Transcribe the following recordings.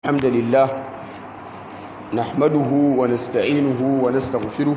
الحمد لله نحمده ونستعينه ونستغفره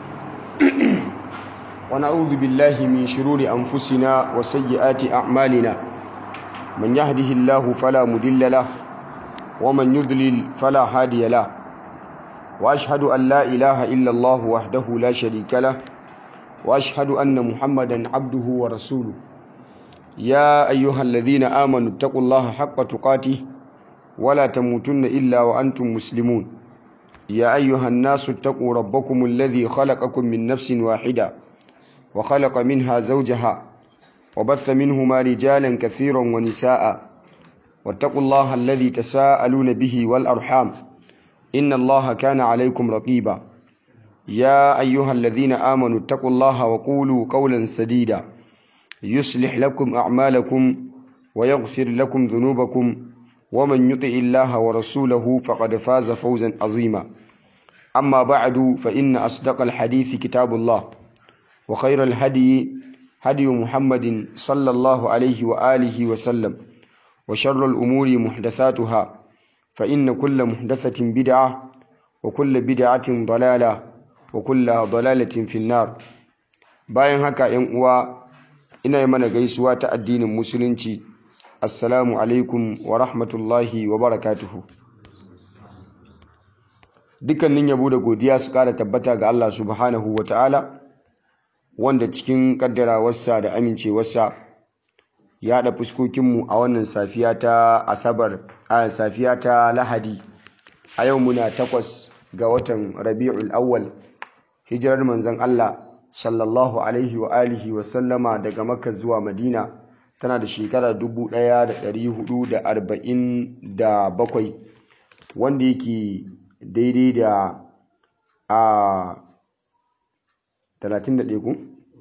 ونعوذ بالله من شرور أنفسنا وسيئات أعمالنا من يهده الله فلا مضل له ومن يضلل فلا هادي له وأشهد أن لا إله إلا الله وحده لا شريك له وأشهد أن محمدا عبده ورسوله يا أيها الذين آمنوا اتقوا الله حق تقاته ولا تموتن إلا وأنتم مسلمون يا أيها الناس اتقوا ربكم الذي خلقكم من نفس واحدة وخلق منها زوجها وبث منهما رجالا كثيرا ونساء واتقوا الله الذي تساءلون به والأرحام إن الله كان عليكم رقيبا يا أيها الذين آمنوا اتقوا الله وقولوا قولا سديدا يصلح لكم أعمالكم ويغفر لكم ذنوبكم ومن يطع الله ورسوله فقد فاز فوزا عظيما أما بعد فإن أصدق الحديث كتاب الله وخير الهدي هدي محمد صلى الله عليه وآله وسلم وشر الأمور محدثاتها فإن كل محدثة بدعة وكل بدعة ضلالة وكل ضلالة في النار bayan haka ‘yan uwa ina yi mana gaisuwa ta addinin musulunci assalamu alaikum wa rahmatullahi wa barakatuhu dukkanin yabo da godiya su kara tabbata ga Allah subhanahu wa ta'ala wanda cikin kaddarawarsa da amincewarsa ya haɗa fuskokinmu a wannan safiya ta asabar a safiya ta lahadi a yau muna takwas ga watan rabi'ul awwal hijirar manzon Allah sallallahu alaihi wa alihi wa sallama daga makka zuwa madina tana da shekara 1447 wanda yake daidai da a 31 ku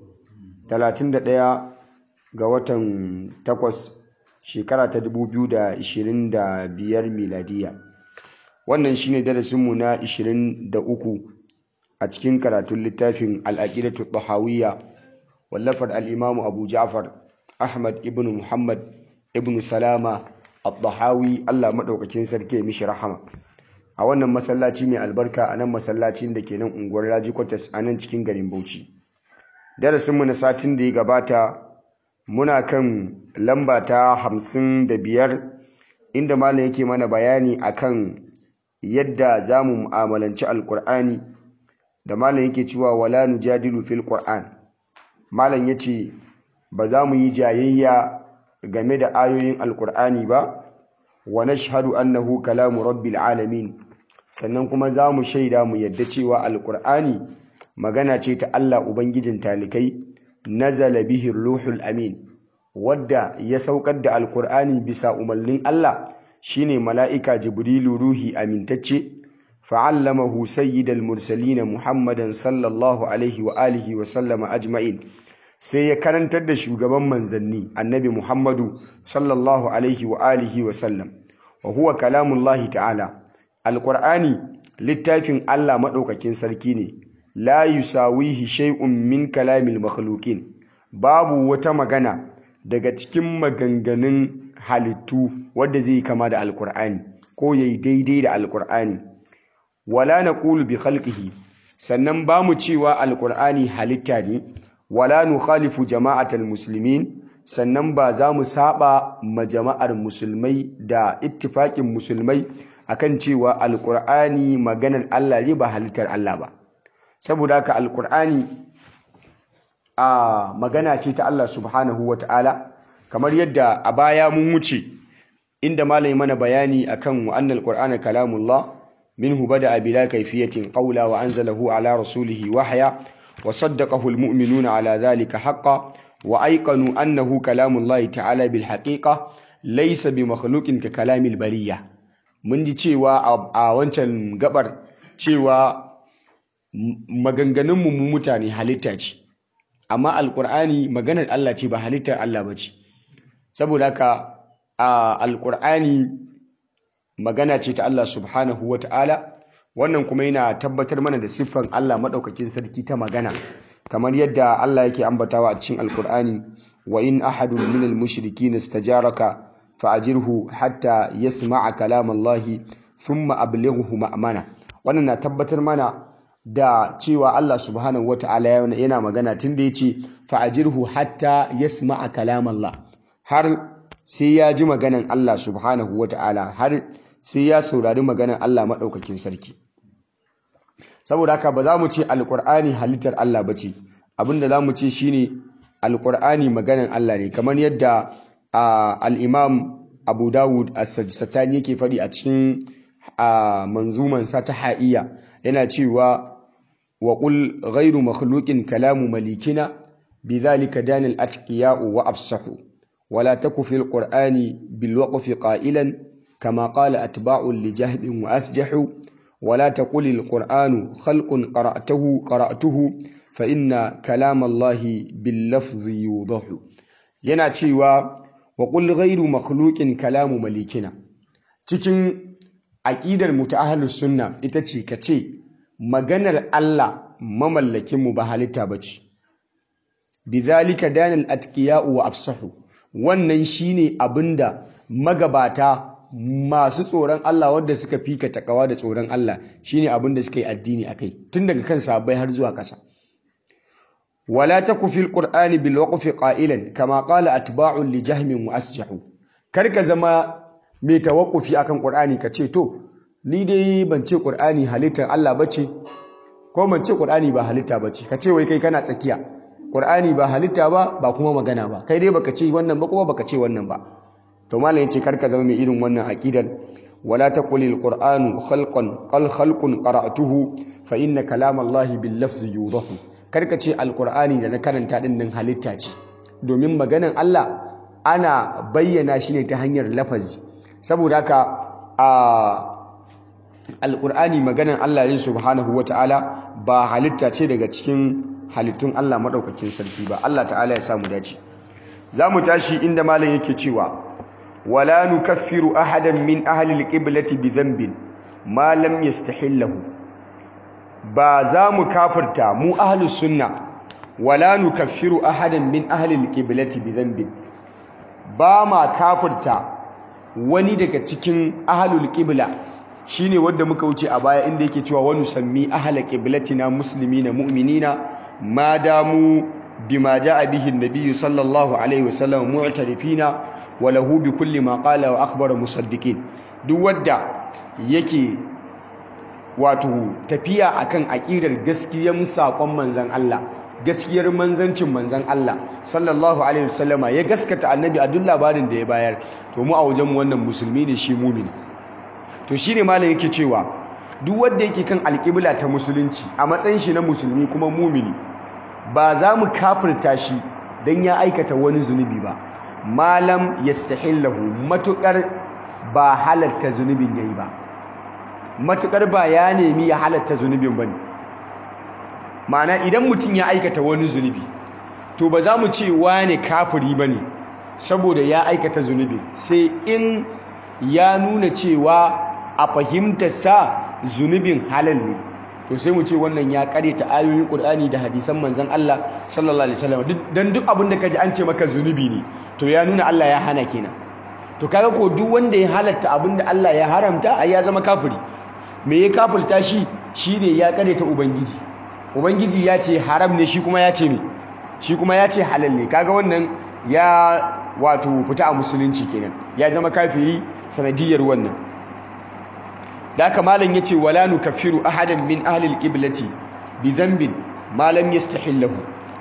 31 ga watan 8 shekara ta 2025 miladiya wannan shine darasinmu na 23 a cikin karatun littafin al'aqidatu tahawiyya wallafar al-imamu abu ja'far Ahmad ibn Muhammad ibn Salama al-Dahawi Allah maɗaukakin sarki mishi rahama a wannan masallaci mai albarka a nan masallacin da ke nan unguwar Raji Kwatas a nan cikin garin Bauchi darasinmu na satin da ya gabata muna kan lamba ta hamsin da biyar inda malam yake mana bayani akan yadda za mu mu'amalanci alkur'ani da malam yake cewa wala nujadilu fil qur'an malam yace ba za mu yi jayayya game da ayoyin alkur'ani ba wa nashhadu annahu kalamu rabbil alamin sannan kuma za mu shaida mu yadda cewa alkur'ani magana ce ta Allah ubangijin talikai nazala bihi ruhul amin wadda ya saukar da alkur'ani bisa umarnin Allah shine mala'ika jibrilu ruhi amintacce fa'allamahu sayyidal mursalin muhammadan sallallahu alaihi wa alihi wa sallama ajma'in sai ya karantar da shugaban manzanni annabi Muhammadu sallallahu alaihi wa alihi wa sallam wa huwa kalamullahi ta'ala alqur'ani littafin Allah madaukakin sarki ne la yusawihi shay'un min kalamil makhluqin babu wata magana daga cikin maganganun halittu wadda zai kama da alqur'ani ko yayi daidai da alqur'ani wala naqulu bi khalqihi sannan ba mu cewa alqur'ani halitta ne wala nukhalifu jama'atal muslimin sannan ba za mu saba ma jama'ar musulmai da ittifaƙin musulmai akan cewa alqur'ani maganar Allah ne ba halittar Allah ba saboda haka alqur'ani a magana ce ta Allah subhanahu wata'ala kamar yadda a baya mun wuce inda malai mana bayani akan wa annal qur'ana kalamullah minhu bada bila kayfiyatin qawla wa anzalahu ala rasulihi wahya وصدقه المؤمنون على ذلك حقا وأيقنوا أنه كلام الله تعالى بالحقيقة ليس بمخلوق ككلام البرية من دي cewa a wancan gabar cewa maganganunmu mu mutane halitta ce amma alkur'ani maganar Allah ce ba halittar Allah ba ce saboda haka alkur'ani magana ce ta Allah subhanahu wa ta'ala wannan kuma yana tabbatar mana da siffan Allah maɗaukakin sarki ta magana kamar yadda Allah yake ambatawa a cikin alkur'ani wa in ahadun minal mushrikin istajaraka fa'ajirhu hatta yasma'a kalam Allah thumma ablighu ma'mana wannan na tabbatar mana da cewa Allah subhanahu wata'ala yana magana tunda yace fa'ajirhu hatta yasma'a kalam Allah har sai ya ji maganan Allah subhanahu wata'ala har sai ya saurari maganan Allah madaukakin sarki saboda haka ba za mu ce alqur'ani halittar Allah bace abinda za mu ce shine alqur'ani maganan Allah ne kamar yadda al-imam Abu Dawud as-Sajistani yake faɗi a cikin manzumansa ta ha'iya yana cewa wa qul ghayru makhluqin kalamu malikina bidhalika danil atqiya'u wa afsahu wala taku fil qur'ani bil waqfi qailan kama qala atba'u li jahbin wa asjahu wala taqul al qur'anu khalqun qara'tuhu qara'tuhu fa inna kalam allahi bil lafzi yudahu yana cewa wa qul ghayru makhluqin kalamu malikina cikin aƙidar mu ta ahlus sunna ita ce ka ce maganar Allah mamallakin mu ba halitta bace bizalika danal atqiya'u wa afsahu wannan shine abinda magabata masu tsoron Allah wanda suka fika takawa da tsoron Allah shine abinda suka yi addini akai tun daga kan sahabbai har zuwa ƙasa wala taku fil qur'ani bil waqfi qailan kama qala atba'un li jahmin wa asjahu kar ka zama mai tawakkufi akan Qur'ani ka ce to ni dai ban ce Qur'ani halittar Allah bace ko ban ce Qur'ani ba halitta bace ka ce wai kai kana tsakiya Qur'ani ba halitta ba ba kuma magana ba kai dai baka ce wannan ba kuma baka ce wannan ba to malam yace kar ka zama mai irin wannan aqidar wala taqulil qur'anu khalqan qal khalqun qara'tuhu fa inna kalam Allah bil lafzi yudahu kar ka ce alqur'ani da na karanta din nan halitta ce domin maganan Allah ana bayyana shi ne ta hanyar lafazi saboda haka a alƙur'ani maganan Allah ne subhanahu ta'ala ba halitta ce daga cikin halittun Allah maɗaukakin sarki ba Allah ta'ala ya samu dace za mu tashi inda malam yake cewa wala nukaffiru ahadan min ahli alqiblati bi dhanbin ma lam yastahillahu ba za mu kafirta mu ahlus sunna wala nukaffiru ahadan min ahli alqiblati bi dhanbin ba ma kafirta wani daga cikin ahlul qibla shine wanda muka wuce a baya inda yake cewa wani sammi ahla qiblatina muslimina mu'minina ma damu bima jaa bihi an-nabiy sallallahu alaihi wasallam mu'tarifina wa lahu bi kulli ma qala wa akhbara musaddiqin duk wanda yake wato tafiya akan aqidar gaskiyar sakon manzon Allah gaskiyar manzancin manzan Allah sallallahu alaihi wasallama ya gaskata annabi a duk labarin da ya bayar to mu a wajen wannan musulmi ne shi mumini to shine malam yake cewa duk wanda yake kan alƙibla ta musulunci a matsayin shi na musulmi kuma mumini ba za mu kafirta shi dan ya aikata wani zunubi ba malam yastahillahu matukar ba halatta zunubin yayi ba matukar ba ya nemi ya halatta zunubin bane ma'ana idan mutum ya aikata wani zunubi to ba za mu ce wane kafiri ba ne saboda ya aikata zunubi sai in ya nuna cewa a fahimtarsa zunubin halal ne to sai mu ce wannan ya ta ayoyin ƙur'ani da hadisan manzan Allah sallallahu alaihi wasallam dan duk abin da kaji an ce maka zunubi ne to ya nuna Allah ya hana kenan to kaga ko duk wanda ya halatta abin da Allah ya haramta ai ya zama kafiri me ya kafirta shi shine ya ta ubangiji ubangiji ya ce haram ne shi kuma ya ce ne shi kuma ya ce halal ne kaga wannan ya wato fita a musulunci kenan ya zama kafiri sanadiyar wannan da haka malam yace wala nukaffiru ahadan min ahli alqiblati bi dhanbin ma lam yastahillahu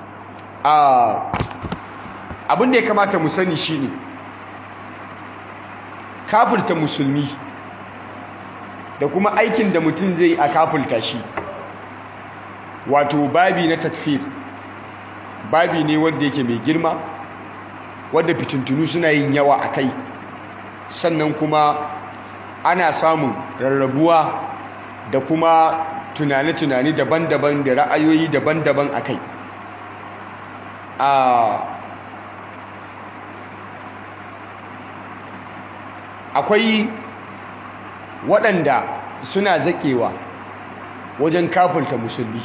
a abin da ya kamata mu sani shine kafirta musulmi da kuma aikin da mutum zai a kafirta shi wato babi na takfir babi ne wanda yake mai girma wadda fitintunu suna yin yawa a kai sannan kuma ana samun rarrabuwa da kuma tunane-tunane daban-daban da ra'ayoyi daban-daban a kai akwai waɗanda suna zaƙewa wajen kafulta musulmi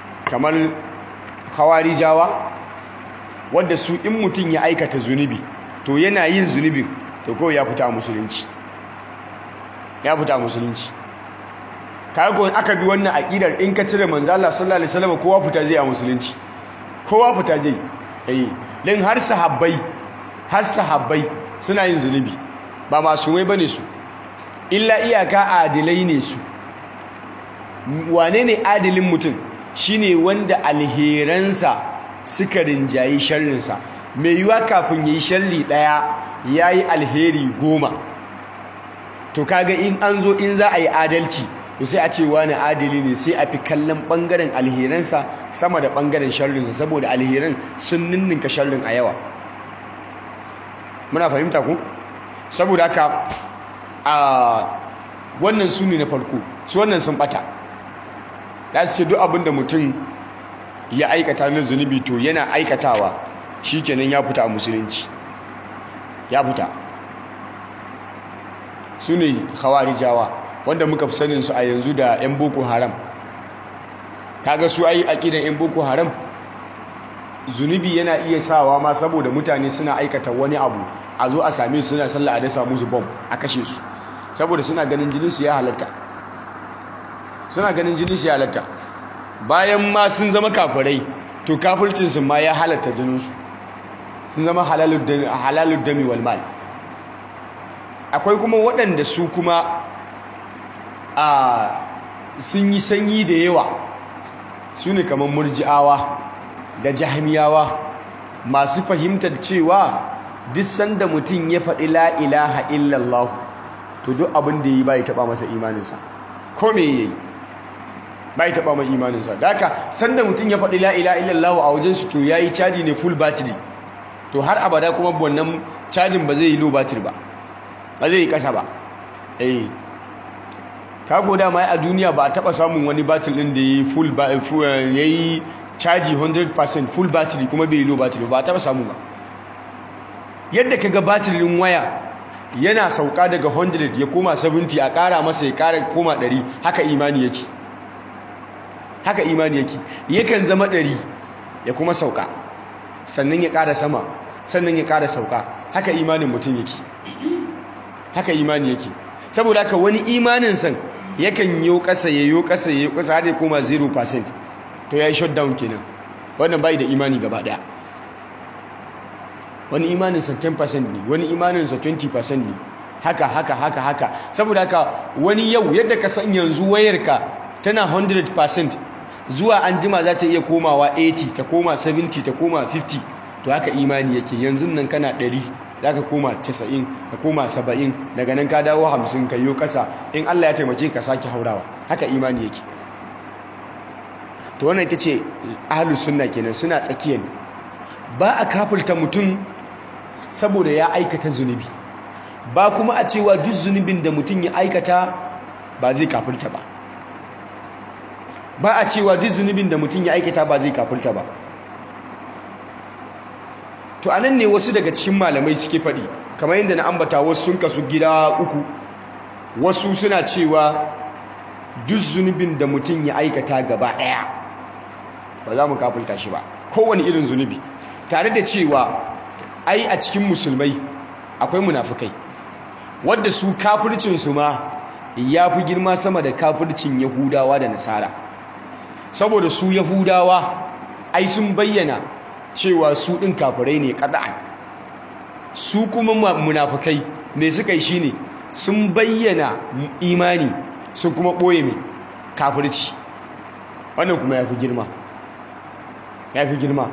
kamar hawarijawa wadda su in mutum ya aikata zunubi to yana yin zunubin to kawai ya fita a musulunci ya fita a musulunci kaga ko aka bi wannan aqidar in ka cire manzo Allah sallallahu alaihi wasallam kowa fita zai a musulunci kowa fita zai eh dan har sahabbai har sahabbai suna yin zunubi ba masumai bane su illa iyaka adilai ne su wane ne adilin mutum shine wanda alheransa suka rinjayi sharrinsa mai yiwa kafin yi sharri daya yayi alheri goma to kaga in an zo in za a yi adalci to sai a ce wani adili ne sai a fi kallon bangaren alheransa sama da bangaren sharrinsa saboda alheran sun ninninka sharrin a yawa muna fahimta ku saboda haka a wannan su ne na farko su wannan sun bata da su ce duk abin da mutum ya aikata na zunubi to yana aikatawa shikenan ya fita a musulunci ya fita su ne khawarijawa wanda muka fi sanin su a yanzu da 'yan boko haram kaga su ayi aqidan 'yan boko haram zunubi yana iya sawa ma saboda mutane suna aikata wani abu a zo a same su suna sallah a dasa musu bom a kashe su saboda suna ganin jinin su ya halatta suna ganin jinin su ya halatta bayan ma sun zama kafirai to kafircin su ma ya halatta jinin su sun zama halalud dami wal mal akwai kuma waɗanda su kuma a sun yi sanyi da yawa su ne kamar murji'awa da jahamiyawa masu fahimtar cewa duk sanda mutum ya faɗi la ilaha illallah to duk abin da yi bai taɓa masa imaninsa ko me yayi bai taɓa mai imaninsa da haka sanda mutum ya faɗi la ilaha illallah a wajen su to yayi caji ne full battery to har abada kuma wannan cajin ba zai yi low battery ba ba zai yi kasa ba eh kago dama a duniya ba a taba samun wani battery din da yayi full yayi caji 100% full battery kuma bai yi low battery ba a taba samu ba yadda kaga battery din waya yana sauka daga 100 ya koma 70 a kara masa ya kara koma 100 haka imani yake haka imani yake yakan zama 100 ya kuma sauka sannan ya kara sama sannan ya kara sauka haka imanin mutum yake haka imani yake saboda haka wani imanin san yakan yi kasa ya yi kasa ya yi kasa har ya koma 0% to ya yi shutdown kenan wannan bai da imani gaba daya wani imanin sa 10% ne wani imanin sa 20% ne haka haka haka haka saboda haka wani yau yadda ka san yanzu wayarka tana 100% zuwa an jima za ta iya komawa 80 ta koma 70 ta koma 50 to haka imani yake yanzu nan kana 100 za ka koma 90 ka koma 70 daga nan ka dawo 50 ka yi kasa in Allah ya taimake ka sake haurawa haka imani yake to wannan ita ce ahlus sunna kenan suna tsakiya ne ba a kafulta mutum saboda ya aikata zunubi ba kuma a cewa duk zunubin da mutum ya aikata ba zai kafulta ba ba a cewa duk zunubin da mutum ya aikata ba zai kafulta ba to anan ne wasu daga cikin malamai suke faɗi kamar yadda na ambata wasu sun kasu gida uku wasu suna cewa duk zunubin da mutum ya aikata gaba ɗaya ba za mu kafulta shi ba kowane irin zunubi tare da cewa ai a cikin musulmai akwai munafukai wadda su kafircinsu ma ya fi girma sama da kafircin yahudawa da nasara saboda su yahudawa ai sun bayyana cewa su ɗin kafirai ne ƙada'an su kuma munafukai me suka yi shine sun bayyana imani sun kuma ɓoye mai kafirci wannan kuma ya fi girma ya fi girma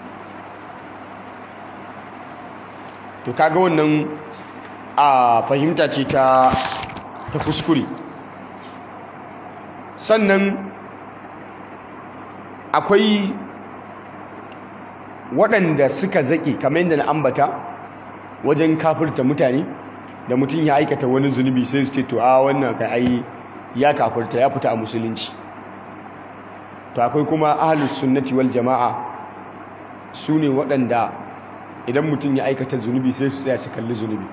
to kaga wannan a fahimta ce ta ta kuskure sannan akwai waɗanda suka zaƙe kamar yadda na ambata wajen kafirta mutane da mutum ya aikata wani zunubi sai su ce to a wannan kai ai ya kafirta ya fita a musulunci to akwai kuma ahlus sunnati wal jama'a su ne waɗanda idan mutum ya aikata zunubi sai su tsaya su kalli zunubi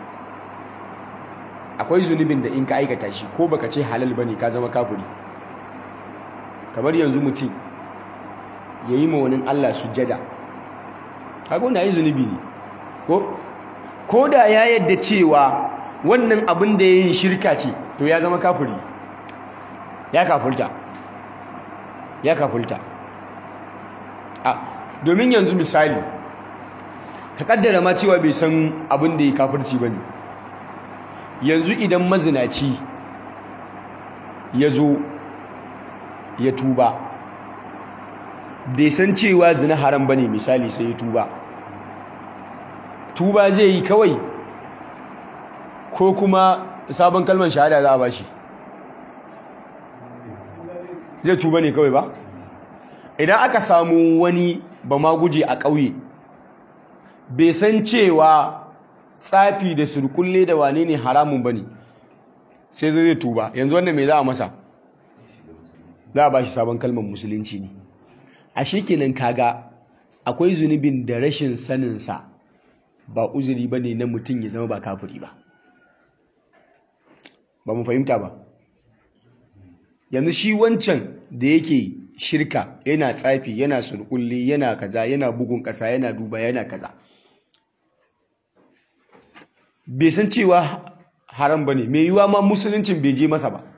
akwai zunubin da in ka aikata shi ko baka ce halal bane ka zama kafiri kamar yanzu mutum ya yi ma wani Allah sujjada kaga wanda yi zunubi ne ko ko da ya yadda cewa wannan abin da ya yi shirka ce to ya zama kafiri ya kafulta ya kafulta a domin yanzu misali ka kaddara ma cewa bai san abin da ya kafirci ba ne yanzu idan mazinaci ya zo ya tuba bai san cewa zina haram ba ne misali sai ya tuba tuba zai yi kawai ko kuma sabon kalmar shahada za a ba shi zai tuba ne kawai ba idan aka samu wani ba ma guje a ƙauye bai san cewa tsafi da surkulle da wane ne haramun ba ne sai zai tuba yanzu wanda mai za a masa za a ba shi sabon kalmar musulunci ne a shekinan kaga akwai zunubin da rashin saninsa ba uzuri ba ne na mutum ya zama ba kafiri ba ba mu fahimta ba yanzu shi wancan da yake shirka yana tsafi yana surkulli yana kaza yana bugun ƙasa yana duba yana kaza bai san cewa haram ba ne mai yiwuwa ma musuluncin bai je masa ba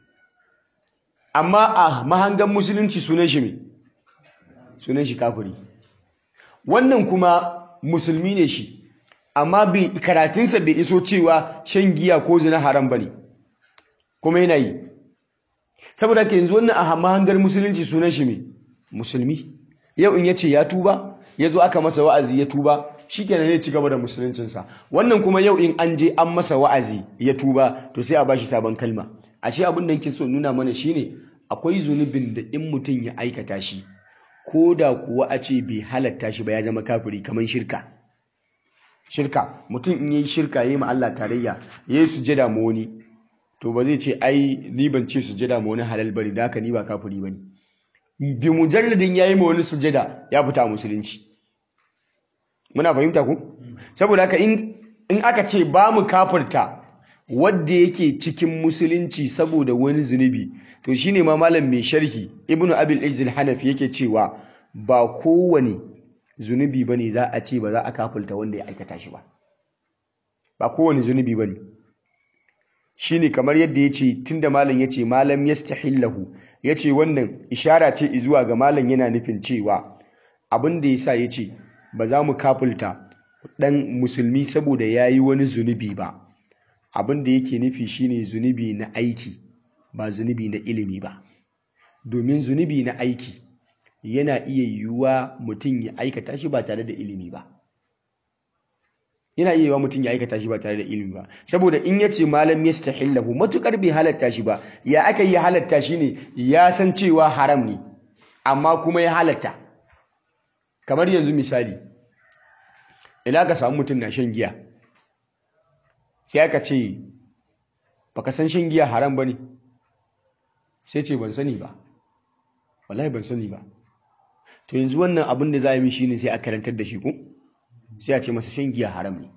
amma a mahangan musulunci sunan shi mai sunan shi kafiri wannan kuma musulmi ne shi amma karatunsa bai iso cewa shan giya ko zina haram ba ne kuma yana yi saboda ka yanzu wannan a mahangar musulunci sunan shi mai musulmi yau in ya ce ya tuba ya zo aka masa wa'azi ya tuba shi kenan zai ci gaba da musuluncinsa wannan kuma yau in an je an masa wa'azi ya tuba to sai a bashi sabon kalma ashe abin da yake so nuna mana shine akwai zunubin da in mutum ya aikata shi ko da kuwa a ce bai halatta shi ba ya zama kafiri kamar shirka shirka mutum in yi shirka yi ma Allah tarayya ya yi sujada ma wani to ba zai ce ai ni ban ce sujada ma wani halal bari da haka ni ba kafiri bane bi mujalladin yayi ma wani sujada ya fita musulunci muna fahimta ku saboda haka in in aka ce ba mu kafirta wanda yake cikin musulunci saboda wani zunubi to shine ma malam mai sharhi ibnu abil izz hanafi yake cewa ba kowane zunubi bane za a ce ba za a kafirta wanda ya aikata shi ba ba kowane zunubi bane shine kamar yadda yace tunda malam yace malam yastahillahu yace wannan ishara ce zuwa ga malam yana nufin cewa abin da yasa yace ba za mu kafulta dan musulmi saboda yayi wani zunubi ba abin da yake nufi shine zunubi na aiki ba zunubi na ilimi ba domin zunubi na aiki yana iya yiwuwa mutum ya aikata shi ba tare da ilimi ba yana iya yiwuwa mutum ya aikata shi ba tare da ilimi ba saboda in ya ce malam yastahillahu matukar bai halatta shi ba ya aka yi halatta shi ne ya san cewa haram ne amma kuma ya halatta kamar yanzu misali ina ka samu mutum na shan giya sai aka ce baka san shan giya haram ba ne sai ce ban sani ba wallahi ban sani ba to yanzu wannan abin da za a yi shi ne sai a karantar da shi ko sai a ce masa shan giya haram ne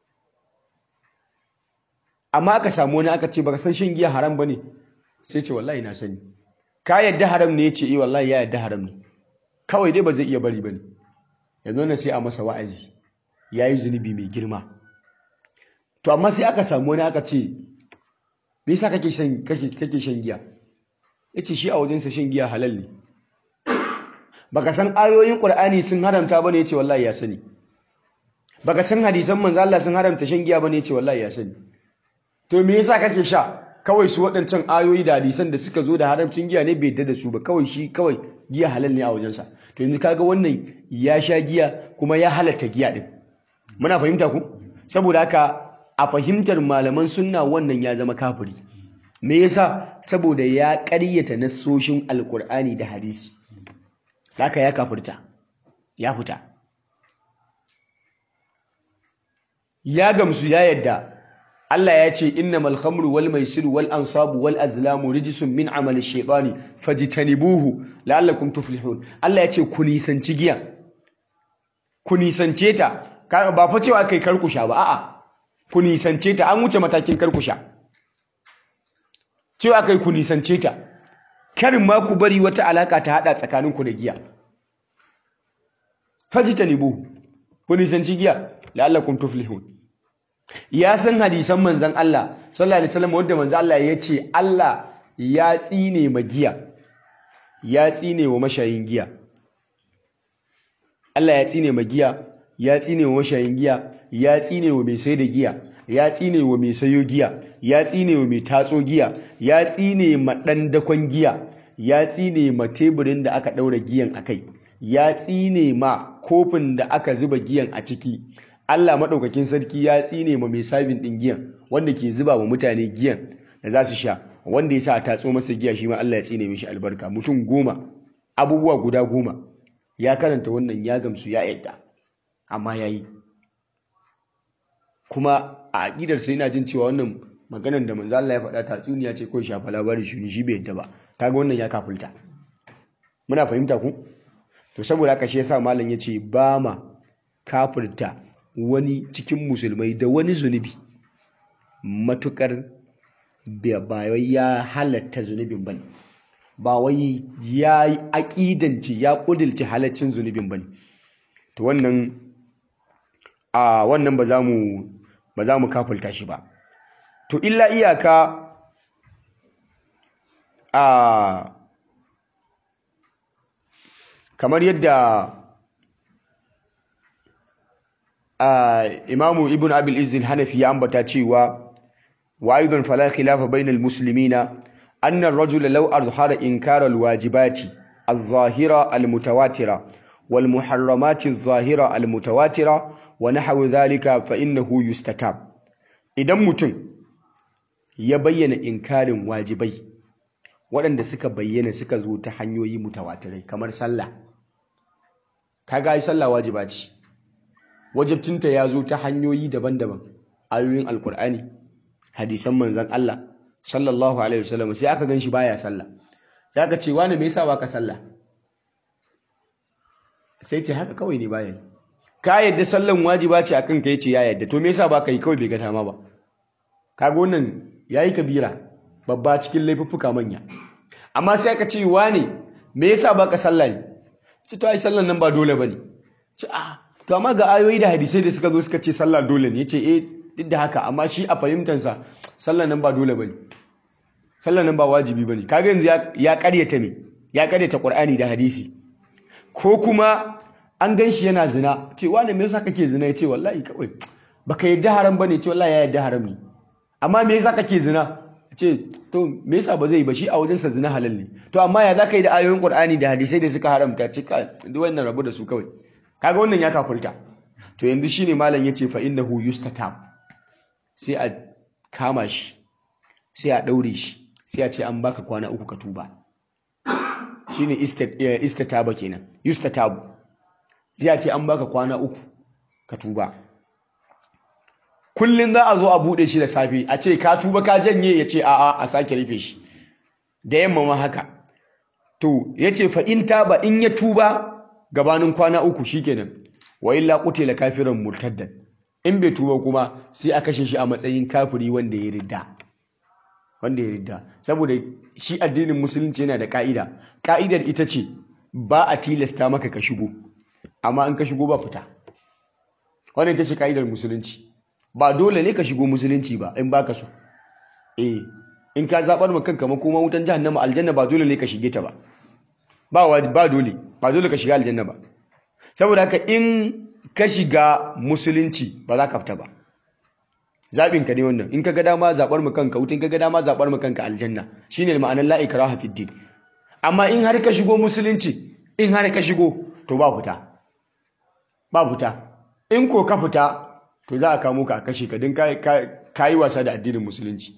amma aka samu wani aka ce baka san shan giya haram ba ne sai ce wallahi na sani ka yadda haram ne ya ce eh wallahi ya yadda haram ne kawai dai ba zai iya bari ba ne yanzu wannan sai a masa wa'azi ya yi zunubi mai girma to amma sai aka samu wani aka ce me yasa kake shan kake shan giya yace shi a wajensa shan giya halal ne baka san ayoyin qur'ani sun haramta bane yace wallahi ya sani baka san hadisan manzo Allah sun haramta shan giya bane yace wallahi ya sani to me yasa kake sha kawai su waɗancan ayoyi da hadisan da suka zo da haramcin giya ne bai yadda da su ba kawai shi kawai giya halal ne a wajensa to yanzu kaga wannan ya sha giya kuma ya halatta giya din muna fahimta ku saboda haka a fahimtar malaman sunna wannan ya zama kafiri me yasa saboda ya ƙaryata nassoshin alkur'ani da hadisi haka ya kafirta ya fita ya gamsu ya yadda Allah ya ce innamal khamru wal maisiru wal ansabu wal azlamu rijsun min amali shaytani fajtanibuhu la'allakum tuflihun Allah ya ce ku nisanci giya ku nisance ta ba fa cewa kai karkusha ba a'a ku nisance ta an wuce matakin karkusha cewa kai ku nisance ta karin ma ku bari wata alaka ta hada tsakaninku da giya fajtanibuhu ku nisanci giya la'allakum tuflihun ya san hadisan manzan Allah sallallahu alaihi wasallam wanda manzan Allah ya ce Allah ya tsine ma giya ya tsine wa mashayin giya Allah ya tsine ma giya ya tsine wa mashayin giya ya tsine wa mai sai da giya ya tsine wa mai sayo giya ya tsine wa mai tatso giya ya tsine ma ɗan dakon giya ya tsine ma teburin da aka ɗaura giyan a kai ya tsine ma kofin da aka zuba giyan a ciki Allah maɗaukakin sarki ya tsine ma mai sabin ɗin giyan wanda ke zuba wa mutane giyan da za su sha wanda ya sa a tatso masa giya shi ma Allah ya tsine mishi albarka mutum goma abubuwa guda goma ya karanta wannan ya gamsu ya yadda amma ya yi kuma a aƙidar sai yana jin cewa wannan maganar da manzo Allah ya faɗa tatsuniya ce ko shafa labarin shi shi bai yadda ba kaga wannan ya kafulta muna fahimta ku to saboda haka shi yasa malam yace ba ma kafirta wani cikin musulmai da wani zunubi matukar ba wai ya halatta zunubin bane ba wai ya yi aƙidanci ya ƙudilci halaccin zunubin bane to wannan a wannan ba za mu ba za mu kafulta shi ba to illa iyaka a kamar yadda a imamu ibn abil izil hanafi ya ambata cewa wa aidan fala khilafa bainal muslimina anna ar-rajula law azhara inkara al-wajibati az-zahira al-mutawatira wal muharramati az-zahira al-mutawatira wa nahwu dhalika fa innahu yustatab idan mutum ya bayyana inkarin wajibai waɗanda suka bayyana suka zo ta hanyoyi mutawatirai kamar sallah kaga ai sallah wajiba ce wajibtinta ya zo ta hanyoyi daban-daban ayoyin alkur'ani hadisan manzon Allah sallallahu alaihi wasallam sai aka ganshi baya sallah sai aka ce wani me yasa baka sallah sai ce haka kawai ne baya ka yadda sallan wajiba ce akan ka yace ya yadda to me yasa baka yi kawai bai ga tama ba kaga wannan yayi kabira babba cikin laifuffuka manya amma sai aka ce wane me yasa baka sallah ne ce to ai sallan nan ba dole bane ce a to amma ga ayoyi da hadisai da suka zo suka ce sallah dole ne yace eh duk da haka amma shi a fahimtar sa sallan nan ba dole bane sallan nan ba wajibi bane kaga yanzu ya karyata me ya karyata qur'ani da hadisi ko kuma an gan shi yana zina ce wane me yasa kake zina yace wallahi kawai baka yadda haram bane ce wallahi ya yadda haram ne amma me yasa kake zina ce to me yasa ba zai ba shi a wajensa zina halal ne to amma ya zaka yi da ayoyin Qur'ani da hadisai da suka haramta ce ka duk wannan rabu da su kawai kaga wannan ya kafulta to yanzu shine malam yace fa innahu yustatab sai a kama shi sai a daure shi sai a ce an baka kwana uku ka tuba shine istataba kenan yustatab sai a ce an baka kwana uku ka tuba kullum za a zo a buɗe shi da safe a ce ka tuba ka janye ya ce a'a a sake rufe shi da yamma ma haka to ya ce fa in taba in ya tuba gabanin kwana uku shikenan wa illa qutila kafiran murtaddan in bai tuba kuma sai a kashe shi a matsayin kafiri wanda ya ridda wanda ya ridda saboda shi addinin musulunci yana da ka'ida ka'idar ita ce ba a tilasta maka ka shigo amma in ka shigo ba fita wannan ita ce ka'idar musulunci ba dole ne ka shigo musulunci ba in baka so eh in ka zabar ma kanka makoma wutan jahannama aljanna ba dole ne ka shige ta ba ba ba dole ba dole ka shiga aljanna ba saboda haka in ka shiga musulunci ba za ka fita ba zabin ka ne wannan in ka ga dama zabar ma kanka wutan ka ga dama zabar ma kanka aljanna shine ma'anar la ikraha fid din amma in har ka shigo musulunci in har ka shigo to ba fita ba fita in ko ka fita to za a kamo ka a kashe ka don ka yi wasa da addinin musulunci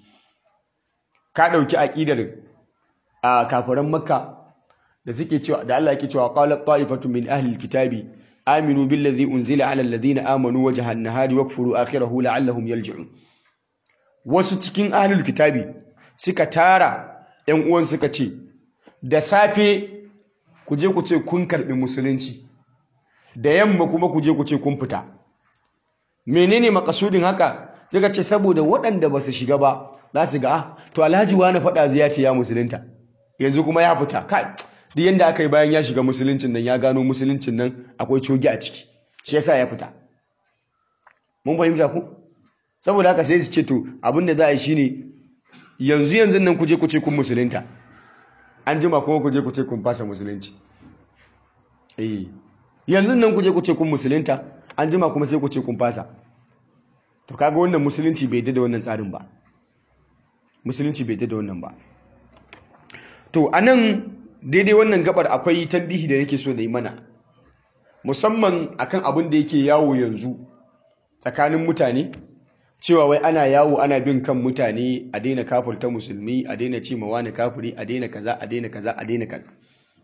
ka ɗauki aƙidar a kafiran makka da suke cewa da Allah yake cewa qalat ta'ifatu min ahli alkitabi aminu billazi unzila ala alladhina amanu wajha an-nahari wakfuru akhirahu la'allahum yarji'un wasu cikin ahli alkitabi suka tara ƴan uwan suka ce da safe ku je ku ce kun karbi musulunci da yamma kuma ku je ku ce kun fita menene makasudin haka suka ce saboda waɗanda ba su shiga ba za su ga ah to alhaji wani faɗa zai ya ce ya musulunta yanzu kuma ya fita kai duk yanda aka yi bayan ya shiga musuluncin nan ya gano musuluncin nan akwai cogi a ciki shi yasa ya fita mun fahimta ku saboda haka sai su ce to abinda za a yi shine yanzu yanzu nan kuje kuce kun musulunta an jima kuma kuje kuce kun fasa musulunci eh yanzu nan kuje kuce kun musulunta an jima kuma sai kuce kun fasa to kaga wannan musulunci bai da wannan tsarin ba musulunci bai da wannan ba to anan daidai wannan gabar akwai tambihi da nake so da yi mana musamman akan abin da yake yawo yanzu tsakanin mutane cewa wai ana yawo ana bin kan mutane a daina kafurta musulmi a daina ce ma wani kafuri a daina kaza a daina kaza a daina kaza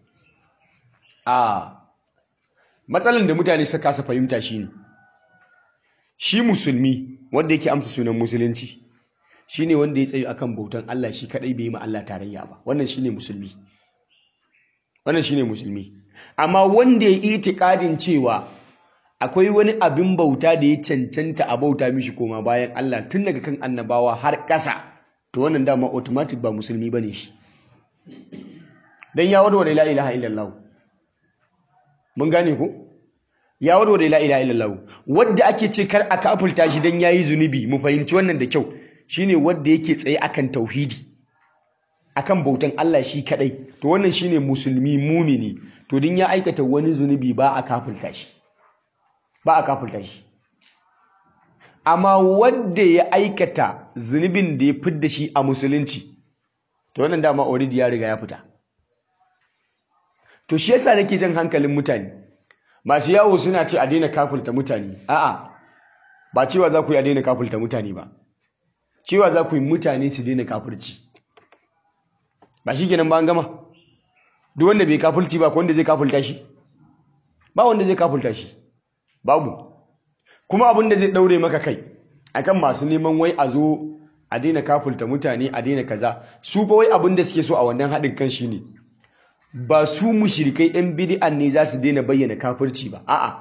a matsalan da mutane suka kasa fahimta shine shi musulmi wanda yake amsa sunan musulunci shine wanda ya tsayo akan bautan Allah shi kadai bai yi ma Allah tarayya ba wannan shine musulmi wannan shine musulmi amma wanda ya itikadin cewa akwai wani abin bauta da ya cancanta a bauta mishi koma bayan Allah tun daga kan annabawa har ƙasa to wannan dama automatic ba musulmi bane shi dan ya warware la ilaha illallah mun gane ko ya warware la ilaha illallah wanda ake ce kar a kafulta shi dan yayi zunubi mu fahimci wannan da kyau shine wanda yake tsaye akan tauhidi akan bautan Allah shi kadai to wannan shine musulmi mumini to din ya aikata wani zunubi ba a kafulta shi ba a kafulta shi amma wanda ya aikata zunubin da ya fidda shi a musulunci to wannan dama already ya riga ya fita to shi yasa nake jan hankalin mutane masu yawo suna ce a daina kafulta mutane a'a ba cewa za ku yi a daina kafulta mutane ba cewa za ku yi mutane su daina kafurci ba shi kenan ba an gama duk wanda bai kafulci ba ko wanda zai kafulta shi ba wanda zai kafulta shi babu kuma abin da zai daure maka kai akan masu neman wai a zo a daina kafulta mutane a daina kaza su fa wai abin da suke so a wannan haɗin kan shi ne ba su mushrikai yan bid'an ne za su daina bayyana kafirci ba a'a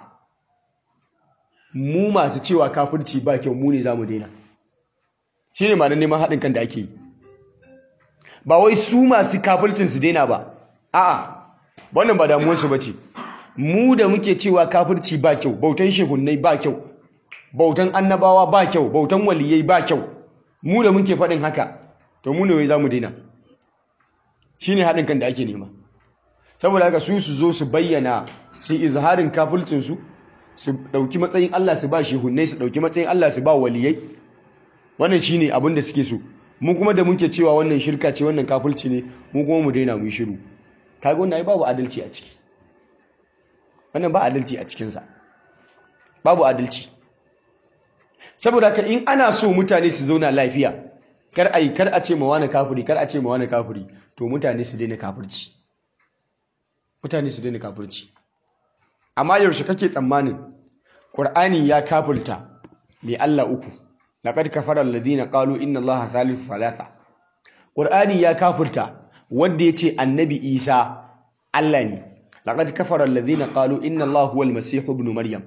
mu masu cewa kafirci ba kyau mu ne za mu daina shi ne ma'anar neman haɗin kan da ake yi ba wai su masu kafircin su daina ba a'a wannan ba damuwarsu ba ce mu da muke cewa kafirci ba kyau bautan shehunnai ba kyau bautan annabawa ba kyau bautan waliyai ba kyau mu da muke faɗin haka to mu ne wai za mu daina shi ne haɗin kan da ake nema saboda haka su su zo su bayyana su izharin kafircinsu su ɗauki matsayin Allah su ba shehunnai su ɗauki matsayin Allah su ba waliyai wannan shi ne abin da suke so mu kuma da muke cewa wannan shirka ce wannan kafirci ne mu kuma mu daina mu yi shiru kaga wannan ai babu adalci a ciki wannan ba adalci a cikinsa babu adalci saboda haka in ana so mutane su zauna lafiya kar a yi kar a ce ma wani kafiri kar a ce ma wani kafiri to mutane su daina kafirci mutane su daina kafirci amma yaushe kake tsammanin qur'ani ya kafirta mai Allah uku laqad kafara alladhina qalu inna allaha thalithu thalatha qur'ani ya kafirta wanda yace annabi isa Allah ne laqad kafara alladhina qalu inna allaha huwal masih ibn maryam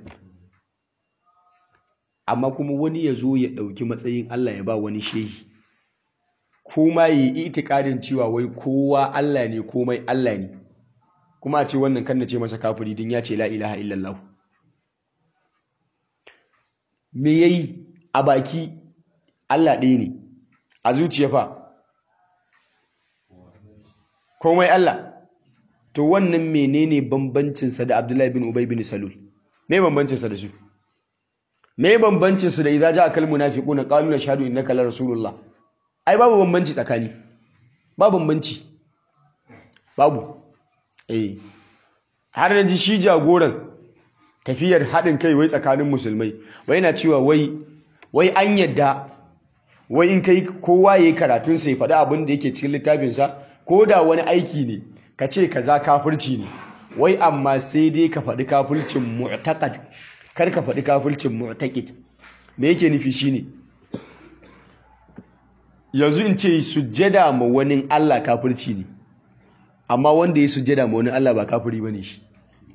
amma kuma wani ya zo ya ɗauki matsayin Allah ya ba wani shehi kuma yi itikadin cewa wai kowa Allah ne komai Allah ne kuma a ce wannan kan na ce masa kafiri din ya ce la ilaha illallah me yayi a baki Allah ɗaya ne a zuciya fa komai Allah to wannan menene bambancinsa da Abdullahi bin Ubay bin Salul me bambancinsa da su me bambancin su da idza ja'a kal munafiquna qalu nashhadu innaka la rasulullah ai babu bambanci tsakani babu bambanci babu eh har da ji shi jagoran tafiyar haɗin kai wai tsakanin musulmai wai yana cewa wai wai an yadda wai in kai kowa yayi karatun sa ya faɗi abin da yake cikin littafin sa ko da wani aiki ne ka ce kaza kafirci ne wai amma sai dai ka faɗi kafircin mu'taqad kar ka faɗi kafircin mu'taqid me yake nufi shine yanzu in ce sujjada ma wani Allah kafirci ne amma wanda ya sujjada ma wani Allah ba kafiri bane shi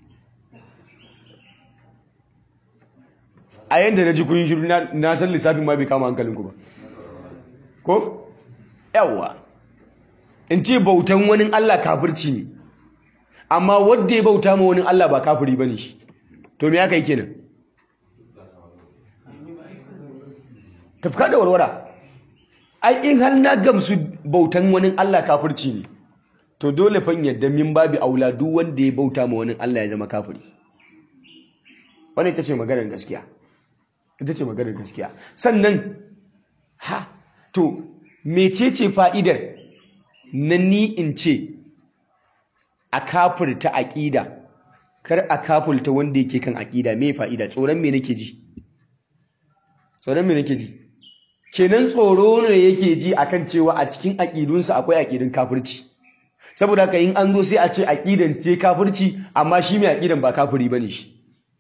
a yanda na ji kun shiru na san lissafin ma bai kama hankalinku ba ko yawa in ce bautan wani Allah kafirci ne amma wanda ya bauta ma wani Allah ba kafiri bane shi to me aka yi kenan tafka da warwara ai in har na gamsu bautan wani Allah kafirci ne to dole fa yadda min babi aula duk wanda ya bauta ma wani Allah ya zama kafiri wannan ita ce maganar gaskiya ita ce maganar gaskiya sannan ha to mecece fa'idar na ni in ce a kafirta aƙida kar a kafirta wanda yake kan aƙida me fa'ida tsoron me nake ji tsoron me nake ji kenan tsoro ne yake ji akan cewa a cikin aƙidunsa akwai aƙidun kafirci saboda haka in an zo sai a ce aƙidan ce kafirci amma shi mai aƙidan ba kafiri bane shi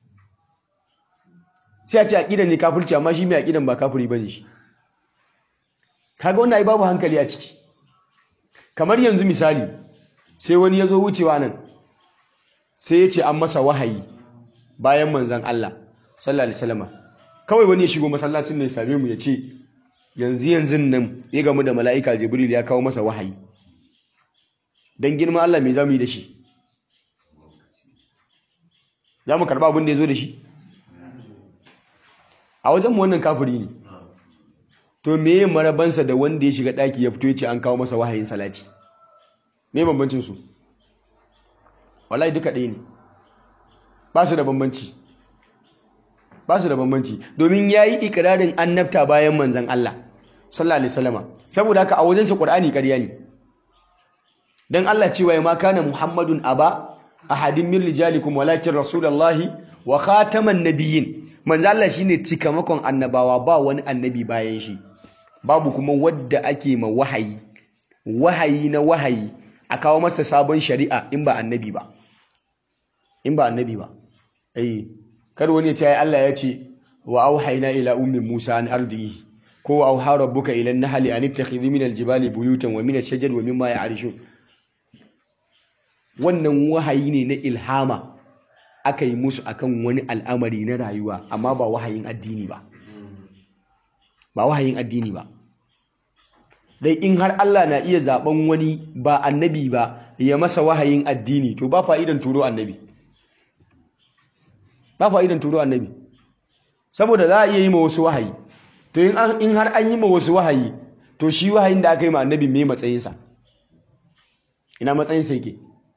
sai a ce aƙidan ne kafirci amma shi mai aƙidan ba kafiri bane shi kaga wannan ai babu hankali a ciki kamar yanzu misali sai wani ya zo wucewa nan sai ya ce an masa wahayi bayan manzan Allah sallallahu alaihi wasallam kawai wani ya shigo masallacin ne ya same mu ya ce yanzu yanzu nan ya gamu da mala'ika jibril ya kawo masa wahayi dan girman Allah me zamu yi da shi za mu karba abin da ya zo da shi a wajen mu wannan kafiri ne to meye marabansa da wanda ya shiga ɗaki ya fito ya ce an kawo masa wahayin salati me bambancin su wallahi duka ɗaya ne ba su da bambanci ba su da bambanci domin ya yi ikirarin annabta bayan manzan Allah sallallahu alaihi wasallama saboda haka a wajensa Qur'ani ƙarya ne dan Allah cewa ya ma kana Muhammadun aba ahadin min rijalikum walakin rasulullahi wa khataman nabiyyin manzo Allah shine cikamakon annabawa ba wani annabi bayan shi babu kuma wadda ake ma wahayi wahayi na wahayi a kawo masa sabon shari'a in ba annabi ba in ba annabi ba eh kar wani ya ce Allah ya ce wa auhayna ila ummi Musa an ardihi ko wa auha rabbuka ila an-nahli an ittakhidhi min al-jibali buyutan wa min ash-shajari wa mimma ya'rishun wannan wahayi ne na ilhama aka yi musu akan wani al'amari na rayuwa amma ba wahayin addini ba ba wahayin addini ba dai in har Allah na iya zaben wani ba annabi ba ya masa wahayin addini to ba fa'idan turo annabi ba fa'idan turo annabi saboda za a iya yi ma wasu wahayi to in har an yi ma wasu wahayi to shi wahayin da aka yi ma annabi me matsayinsa ina matsayinsa yake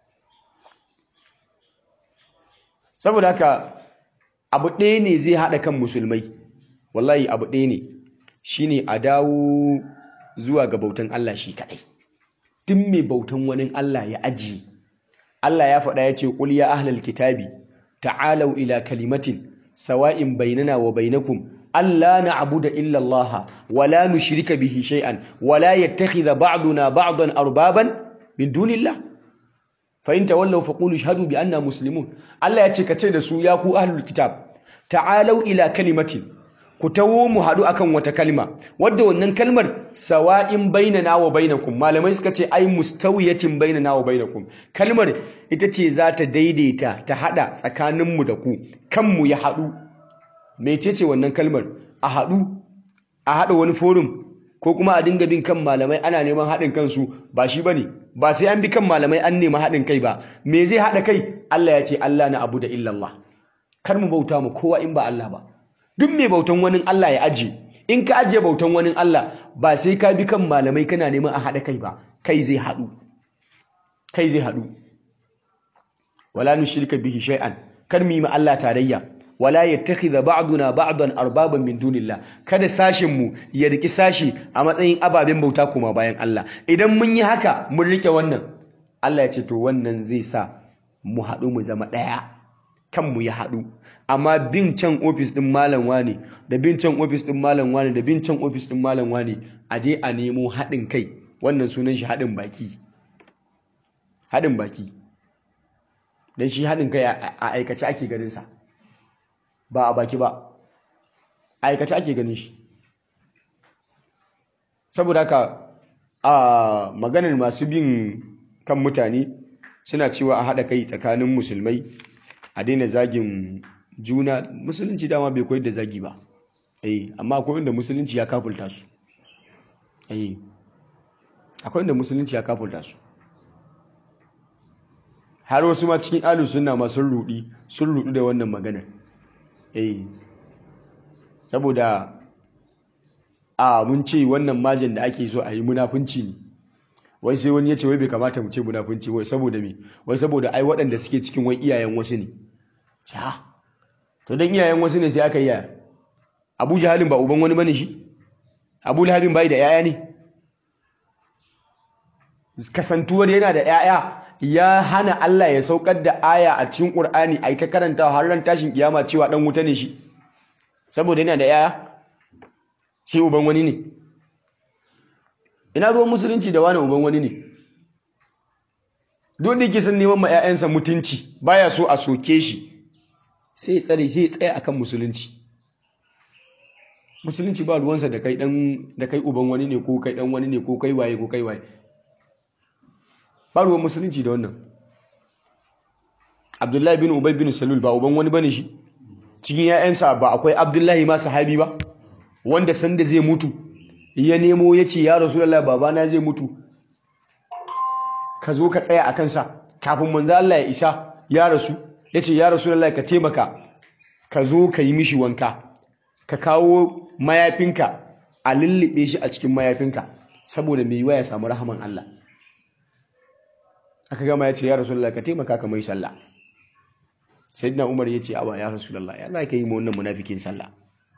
saboda haka abu ɗaya ne zai haɗa kan musulmai wallahi abu ɗaya ne shine a dawo zuwa ga bautan Allah shi kaɗai tun mai bautan wani Allah ya ajiye Allah ya faɗa ya ce ƙul ya ahlal kitabi ta'alau ila kalimatin sawa'in bainana wa bainakum alla na'budu illa Allah wa la nushrika bihi shay'an wa la yattakhidha ba'duna ba'dan arbaban min dunillah fa in tawallaw faqulu ashhadu bi anna muslimun Allah ya ce kace da su ya ku ahlul kitab ta'alau ila kalimatin ku tawo mu haɗu akan wata kalma wadda wannan kalmar sawa'in bainana wa bainakum malamai suka ce ai mustawiyatin bainana wa bainakum kalmar ita ce za ta daidaita ta haɗa tsakaninmu da ku kanmu ya haɗu mecece wannan kalmar a haɗu a haɗa wani forum ko kuma a dinga bin kan malamai ana neman haɗin kansu ba shi bane ba sai an bi kan malamai an nema haɗin kai ba me zai haɗa kai Allah ya ce Allah na abu da illallah kar mu bauta mu kowa in ba Allah ba duk mai bautan wani Allah ya aje in ka aje bautan wani Allah ba sai ka bi kan malamai kana neman a haɗa kai ba kai zai haɗu kai zai haɗu wala nushrika bihi shay'an kar mu yi ma Allah tarayya wala yattakhidha ba'duna ba'dan arbaban min dunillah kada sashin mu ya riki sashi a matsayin ababen bauta kuma bayan Allah idan mun yi haka mun rike wannan Allah ya ce to wannan zai sa mu haɗu mu zama ɗaya kanmu ya haɗu amma bin can ofis ɗin malam wane da bin can ofis ɗin malam wane da bin can ofis ɗin malam wane a je a nemo haɗin kai wannan sunan shi haɗin baki haɗin baki don shi haɗin kai a aikace ake ganinsa ba a baki ba a aikace ake ganin shi saboda haka a maganar masu bin kan mutane suna cewa a haɗa kai tsakanin musulmai a daina zagin juna musulunci dama bai koyar da zagi ba eh amma akwai inda musulunci ya kafulta su eh akwai inda musulunci ya kafulta su har wasu ma cikin ahlus sunna ma sun rudi sun rudu da wannan maganar eh saboda a mun ce wannan majin da ake so a yi munafunci ne wai sai wani ya ce wai bai kamata mu ce munafunci wai saboda me wai saboda ai waɗanda suke cikin wai iyayen wasu ne ja to dan iyayen wasu ne sai aka yi yaya Abu Jahalin ba uban wani bane shi Abu Lahabin bai da yaya ne kasantuwar yana da yaya ya hana Allah ya saukar da aya a cikin Qur'ani ai ta karanta har ran tashin kiyama cewa dan wuta ne shi saboda yana da yaya shi uban wani ne ina ruwan musulunci da wani uban wani ne duk da yake son neman ma 'ya'yansa mutunci baya so a soke shi sai ya tsare sai ya tsaya akan musulunci musulunci ba ruwansa da kai dan da kai uban wani ne ko kai dan wani ne ko kai waye ko kai waye ba ruwan musulunci da wannan Abdullahi bin Ubay bin Salul ba uban wani bane shi cikin 'ya'yansa ba akwai Abdullahi ma sahabi ba wanda sanda zai mutu ya nemo ya ce ya Rasulullah babana zai mutu ka zo ka tsaya a kansa kafin manzo Allah ya isa ya rasu ya ce ya Rasulullah ka taimaka ka zo ka yi mishi wanka ka kawo mayafinka a lullube shi a cikin mayafinka saboda mai yiwa ya samu rahaman Allah aka gama ya ce ya Rasulullah ka taimaka ka mai sallah sayyidina Umar ya ce awa ya Rasulullah ya za ka yi ma wannan munafikin sallah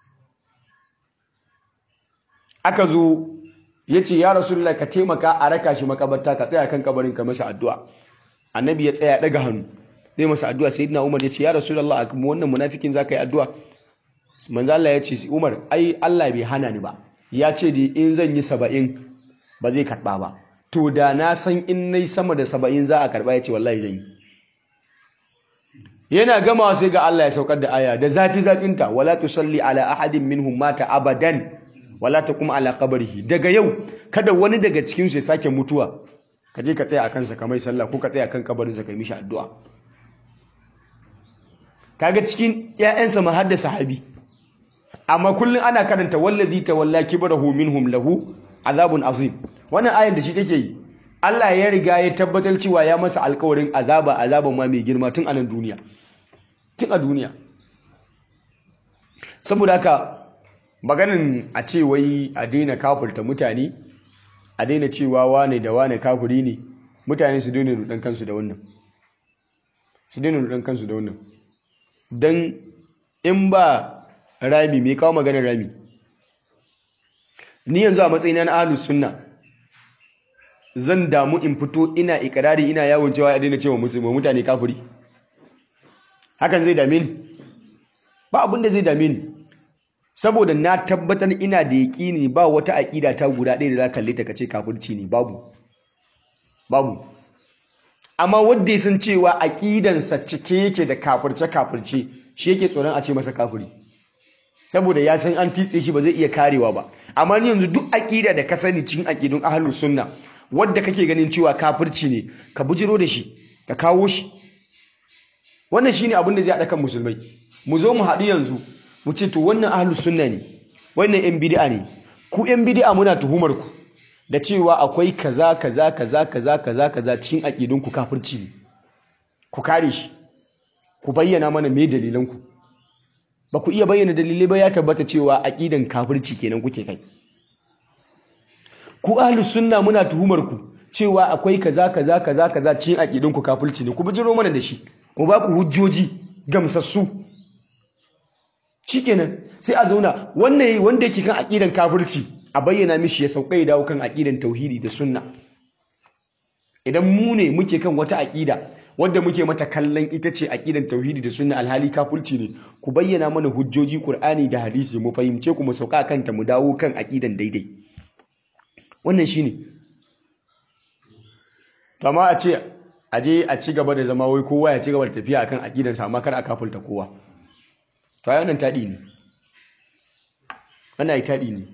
aka zo ya ce ya rasulullah ka taimaka a raka shi makabarta ka tsaya kan kabarin ka masa addu'a annabi ya tsaya daga hannu zai masa addu'a sayyidina umar ya ce ya rasulullah a kuma wannan munafikin za ka yi addu'a manzo Allah ya ce umar ai Allah bai hana ni ba ya ce da in zan yi saba'in ba zai karɓa ba to da na san in nayi sama da saba'in za a karɓa ya ce wallahi zan yi yana gamawa sai ga Allah ya saukar da aya da zafi zafinta wala tusalli ala ahadin minhum mata abadan wala taqum ala qabrihi daga yau kada wani daga cikin su ya sake mutuwa ka je ka tsaya akan sa kamar sallah ko ka tsaya akan kabarin sa kai mishi addu'a kaga cikin ƴaƴansa ma har da sahabi amma kullun ana karanta wallazi tawalla kibrahu minhum lahu azabun azim wannan ayar da shi take yi Allah ya riga ya tabbatar cewa ya masa alƙawarin azaba azaban ma mai girma tun a nan duniya tun a duniya saboda haka maganin a ce wai a daina kafurta mutane a daina cewa wane da wane kafuri ne mutane su daina rudan kansu da wannan su daina rudan kansu da wannan don in ba rami mai kawo maganar rami ni yanzu a matsayina na ahlus sunna zan damu in fito ina ikirari ina yawon cewa ya daina cewa musulmi mutane kafuri hakan zai dame ni ba abin da zai dame ni saboda na tabbatar ina da yaƙini ba wata aƙida ta guda ɗaya da za kalle ta kace kafirci ne babu babu amma wanda ya san cewa aƙidansa cike yake da kafirce kafirce shi yake tsoron a ce masa kafiri saboda ya san an titse shi ba zai iya karewa ba amma ni yanzu duk aƙida da ka sani cikin aƙidun ahlus sunna wadda kake ganin cewa kafirci ne ka bujiro da shi ka kawo shi wannan shine abin da zai haɗa kan musulmai mu zo mu haɗu yanzu mu ce to wannan ahlus sunna ne wannan yan bid'a ne ku yan bid'a muna tuhumar ku da cewa akwai kaza kaza kaza kaza kaza kaza cikin aqidun ku kafirci ne ku kare shi ku bayyana mana me dalilan ku ba ku iya bayyana dalilai ba ya tabbata cewa aqidan kafirci kenan kuke kai ku ahlus sunna muna tuhumar ku cewa akwai kaza kaza kaza kaza cikin aqidun ku kafirci ne ku bijiro mana da shi mu ba ku hujjoji gamsassu shikenan sai a zauna wannan wanda yake kan aqidan kafirci a bayyana mishi ya sauka ya dawo kan aqidan tauhidi da sunna idan mu ne muke kan wata aqida wanda muke mata kallon ita ce aqidan tauhidi da sunna alhali kafirci ne ku bayyana mana hujjoji qur'ani da hadisi mu fahimce ku mu sauka kanta mu dawo kan aqidan daidai wannan shine to amma a ce a je a ci gaba da zama wai kowa ya ci gaba da tafiya akan aqidansa amma kar a kafulta kowa to ai wannan tadi ne wannan ai tadi ne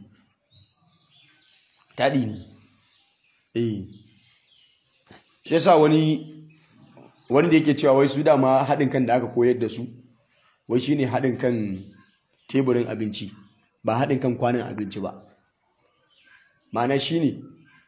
tadi ne eh shi yasa wani wanda yake cewa wai su dama haɗin kan da aka koyar da su wai shine haɗin kan teburin abinci ba haɗin kan kwanan abinci ba ma'ana shine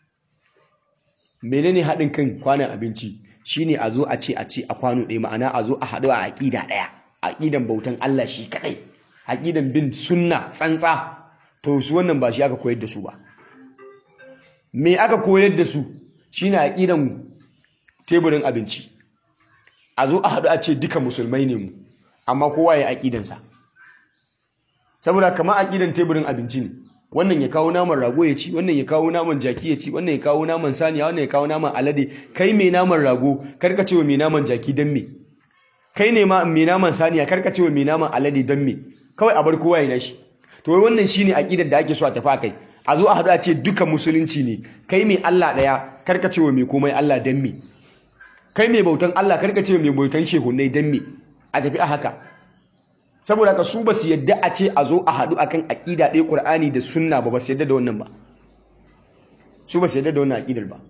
menene haɗin kan kwanan abinci shine a zo a ce a ce a kwano ɗaya ma'ana a zo a haɗu a aƙida ɗaya aƙidan bautan Allah shi kaɗai aƙidan bin sunna tsantsa to su wannan ba shi aka koyar da su ba me aka koyar da su shine aqidan teburin abinci a zo a haɗu a ce duka musulmai ne mu amma kowa ya aqidansa saboda kamar aqidan teburin abinci ne wannan ya kawo naman rago ya ci wannan ya kawo naman jaki ya ci wannan ya kawo naman saniya wannan ya kawo naman alade kai mai naman rago karka ce wa mai naman jaki dan me kai ne ma mai naman saniya karka ce wa mai naman alade dan me kawai a bar kowa ya nashi to wannan shine aqidar da ake so a tafi kai a zo a haɗu a ce duka musulunci ne kai mai Allah ɗaya karka ce wa mai komai Allah dan me kai mai bautan Allah karka ce wa mai bautan shehunai dan me a tafi a haka saboda ka su ba su yadda a ce a zo a haɗu akan aƙida ɗaya ƙur'ani da sunna ba ba su yadda da wannan ba su ba su yadda da wannan aƙidar ba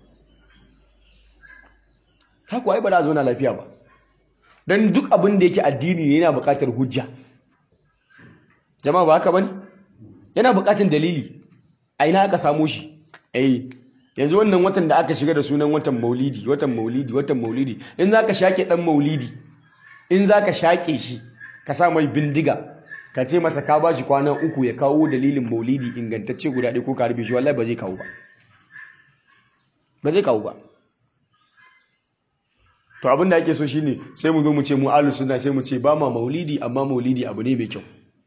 haka ai ba za a zo na lafiya ba don duk abin da yake addini ne yana buƙatar hujja jama'a ba haka ba ne yana buƙatar dalili a ina aka samo shi eh yanzu wannan watan da aka shiga da sunan watan maulidi watan maulidi watan maulidi in za ka shaƙe ɗan maulidi in za ka shaƙe shi ka sa mai bindiga ka ce masa ka bashi kwana uku ya kawo dalilin maulidi ingantacce guda ɗaya ko ka rufe shi wallahi ba zai kawo ba ba zai kawo ba to abin da ake so shine sai mu zo mu ce mu ahlus sunna sai mu ce ba ma maulidi amma maulidi abu ne mai kyau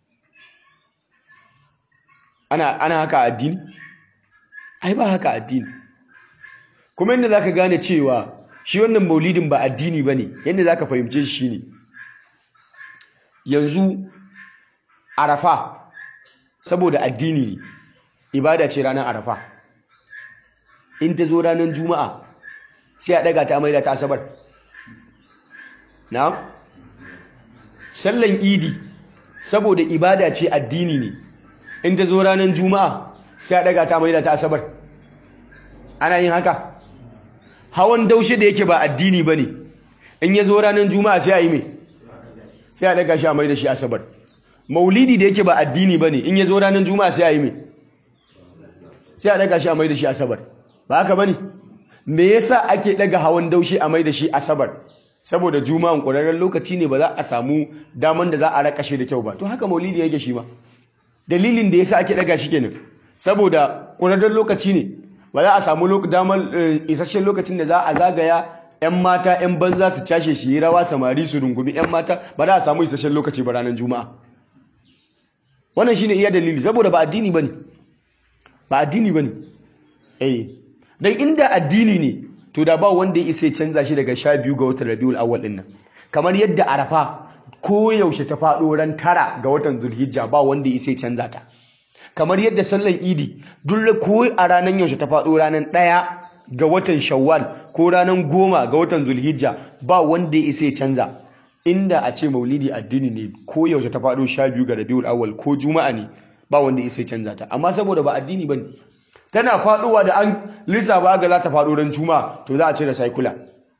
ana ana haka addini ai ba haka addini kuma yadda zaka gane cewa shi wannan maulidin ba addini bane yadda zaka fahimce shi shine yanzu arafa saboda addini ne ibada ce ranar arafa in ta zo ranar juma'a sai a daga ta maida ta asabar na sallan idi saboda ibada ce addini ne in ta zo ranar juma'a sai a daga ta maida ta asabar ana yin haka hawan daushe da yake ba addini ba ne in ya zo ranar juma'a sai a yi mai sai a daga shi a mai da shi asabar maulidi da yake ba addini ba ne in ya zo ranar juma'a sai a yi mai sai a daga shi a mai da shi asabar ba haka ba ne me yasa ake daga hawan daushe a mai da shi asabar saboda juma'an ƙwararren lokaci ne ba za a samu daman da za a raka shi da kyau ba to haka maulidi yake shi ma dalilin da yasa ake daga shi kenan saboda ƙwararren lokaci ne ba za a samu damar isasshen lokacin da za a zagaya 'yan mata 'yan banza su cashe shi yi rawa samari su rungumi 'yan mata ba za a samu isasshen lokaci ba ranar juma'a wannan shine iya dalili saboda ba addini bane ba addini bane eh dan inda addini ne to da ba wanda ya isa canza shi daga sha biyu ga watan Rabiul Awwal din nan kamar yadda Arafa ko yaushe ta faɗo ran tara ga watan Zulhijja ba wanda ya isa canza ta kamar yadda sallan Idi duk ko a ranar yaushe ta faɗo ranar ɗaya ga watan Shawwal ko ranar goma ga watan Zulhijja ba wanda ya isa canza inda a ce maulidi addini ne ko yaushe ta faɗo sha biyu ga Rabiul Awwal ko Juma'a ne ba wanda ya isa canza ta amma saboda ba addini bane tana faɗowa da an lissafa ga za ta faɗo ran Juma'a to za a ce da saikula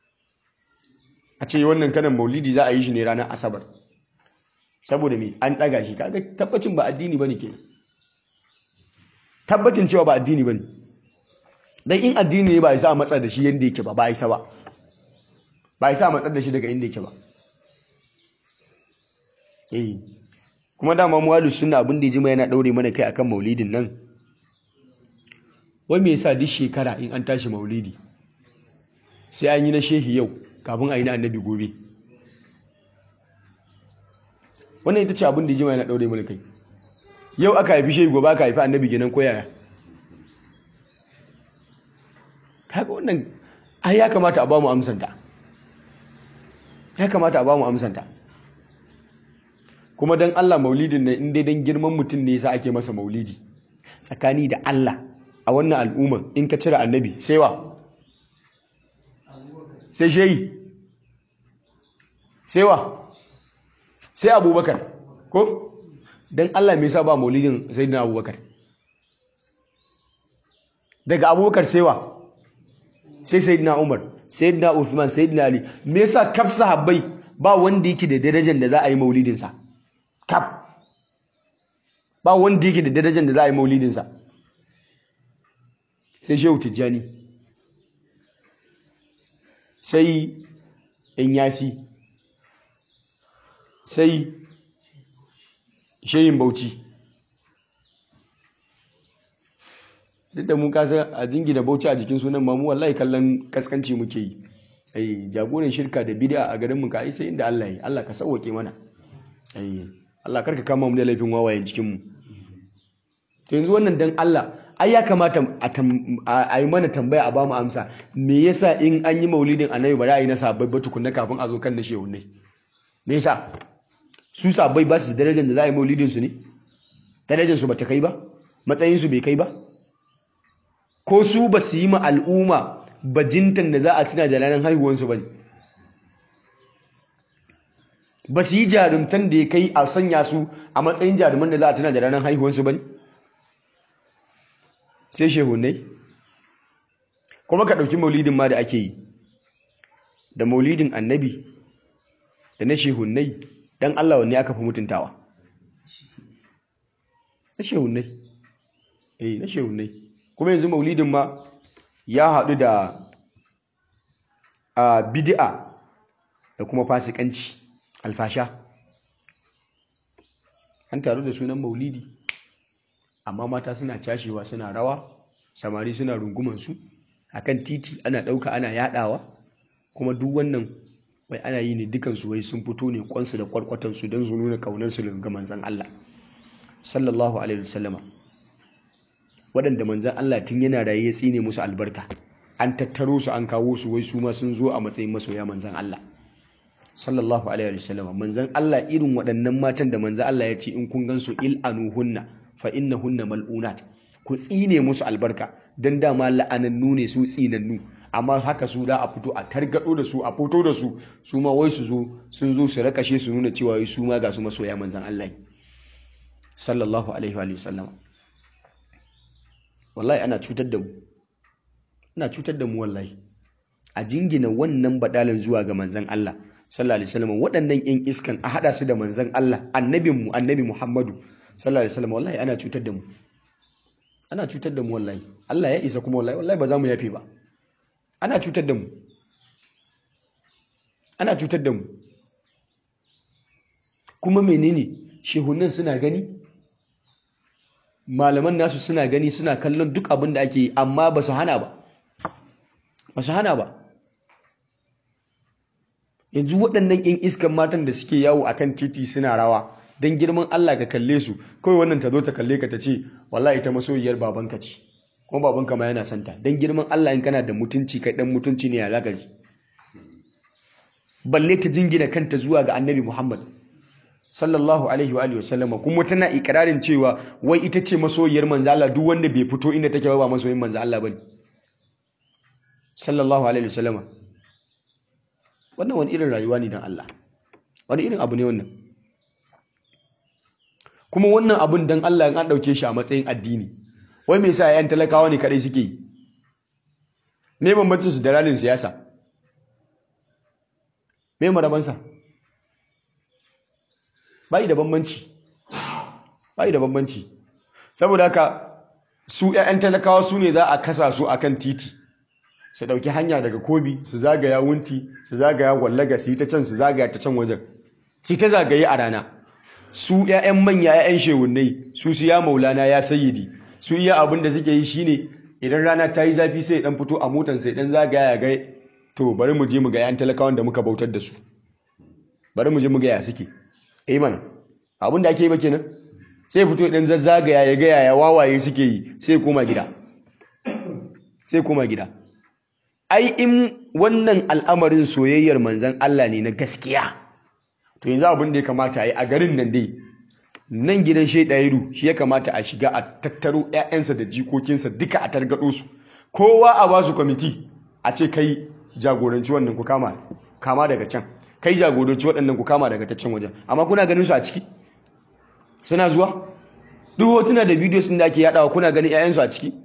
a ce wannan kanan maulidi za a yi shi ne ranar Asabar saboda me an ɗaga shi kaga tabbacin ba addini bane kenan tabbacin cewa ba addini bane dan in addini ne ba isa a matsar da shi yanda yake ba ba isa ba ba isa a matsar da shi daga inda yake ba eh kuma dama mu ahlus sunna abin da jima yana daure mana kai akan maulidin nan wai me yasa duk shekara in an tashi maulidi sai an yi na shehi yau kafin a yi na annabi gobe wannan ita ce abin da jima yana daure mana kai yau aka haifi shehi gobe aka haifi annabi kenan ko yaya kaga wannan ai ya kamata a ba mu amsanta ya kamata a ba mu amsanta kuma don Allah maulidin nan in dai don girman mutum ne yasa ake masa maulidi tsakani da Allah a wannan al'umman in ka cire annabi sai wa sai shehi sai wa sai abubakar ko don Allah me yasa ba maulidin sayyidina abubakar daga abubakar sai wa sai sayyidina umar sayyidina usman sayyidina ali me yasa kaf sahabbai ba wanda yake da darajar da za a yi maulidinsa kaf ba wanda yake da darajar da za a yi maulidinsa sai shehu tijjani sai inyasi sai shehin bauchi duk da mun kasa a jingina bauchi a jikin sunan mamu wallahi kallon kaskanci muke yi ai jagoran shirka da bid'a a garin mu ka sai inda Allah yi Allah ka sauwake mana ai Allah karka kama mu da laifin wawayen cikin mu to yanzu wannan dan Allah ai ya kamata a yi mana tambaya a bamu amsa me yasa in an yi maulidin annabi ba za a yi na sabbai ba tukunna kafin a zo kan na shehunai me yasa su sabbai ba su da darajar da za a yi maulidin su ne darajar su ba ta kai ba matsayin su bai kai ba ko su ba su yi ma al'umma bajintan da za a tuna da ranar haihuwansu ba ne ba su yi jarumtan da ya kai a sanya su a matsayin jaruman da za a tuna da ranar haihuwansu ba ne sai shehunai kuma ka ɗauki maulidin ma da ake yi da maulidin annabi da na shehunai don Allah wanne aka fi mutuntawa na shehunai eh na shehunai kuma yanzu maulidin ma ya haɗu da a bid'a da kuma fasikanci alfasha an taru da sunan maulidi amma mata suna cashewa suna rawa samari suna rungumansu a kan titi ana ɗauka ana yaɗawa kuma duk wannan wai ana yi ne dukansu wai sun fito ne kwansu da kwarkwatansu don su nuna ƙaunarsu ga manzan Allah sallallahu alaihi wasallama waɗanda manzan Allah tun yana raye ya tsine musu albarka an tattaro su an kawo su wai su ma sun zo a matsayin masoya manzan Allah sallallahu alaihi wasallama manzan Allah irin waɗannan matan da manzan Allah ya ce in kun gan su il anuhunna fa innahunna mal'unat ku tsine musu albarka dan dama la'anannu ne su tsinannu amma haka su da a fito a targado da su a fito da su su ma wai su zo sun zo su rakashe su nuna cewa wai su ma ga su masoya manzan Allah sallallahu alaihi wa sallam wallahi ana cutar da mu ana cutar da mu wallahi a jingina wannan badalin zuwa ga manzan Allah sallallahu alaihi wasallam waɗannan yan iskan a hada su da manzan Allah annabinmu annabi Muhammadu sallallahu alaihi wasallam wallahi ana cutar da mu ana cutar da mu wallahi Allah ya isa kuma wallahi wallahi ba za mu yafe ba ana cutar da mu ana cutar da mu kuma menene shehunan suna gani malaman nasu suna gani suna kallon duk abin da ake yi amma ba su hana ba ba su hana ba yanzu waɗannan 'yan iskan matan da suke yawo akan titi suna rawa don girman Allah ka kalle su kawai wannan ta zo ta kalle ka ta ce wallahi ita masoyiyar babanka ce kuma babanka ma yana santa don girman Allah in kana da mutunci kai dan mutunci ne ya zaka ji balle ta jingina kanta zuwa ga annabi Muhammad sallallahu alaihi wa alihi wasallama kuma tana ikirarin cewa wai ita ce masoyiyar manzo Allah duk wanda bai fito inda take ba masoyin manzo Allah bane sallallahu alaihi wasallama wannan wani irin rayuwa ne dan Allah wani irin abu ne wannan kuma wannan abun dan Allah an dauke shi a matsayin addini wai me yasa yayan talakawa ne kadai suke yi me bambancin su da ralin siyasa me marabansa bai da bambanci bai da bambanci saboda haka su yayan talakawa su ne za a kasa su akan titi su dauki hanya daga kobi su zagaya wunti su zagaya wallaga su yi ta can su zagaya ta can wajen su ta zagaye a rana su ‘ya'yan manya ‘ya'yan shewunnai su su ya maulana ya sayyidi su iya abin da suke yi shine idan rana ta yi zafi sai dan fito a motan sai dan zagaya ya ga to bari mu je mu ga ‘yan talakawan da muka bautar da su bari mu je mu ga ya suke eh mana abin da ake yi ba kenan sai fito dan zazzagaya ya ga yaya wawaye suke yi sai koma gida sai koma gida ai in wannan al'amarin soyayyar manzon Allah ne na gaskiya to yanzu abin da ya kamata a yi a garin nan dai nan gidan shaidayiru shi ya kamata a shiga a tattaro 'ya'yansa da jikokinsa duka a targaɗo su kowa a ba su kwamiti a ce kai jagoranci wannan ku kama kama daga can kai jagoranci waɗannan ku kama daga ta can wajen amma kuna ganin su a ciki suna zuwa duk hotuna da bidiyo sun da ake yaɗawa kuna ganin 'ya'yansu a ciki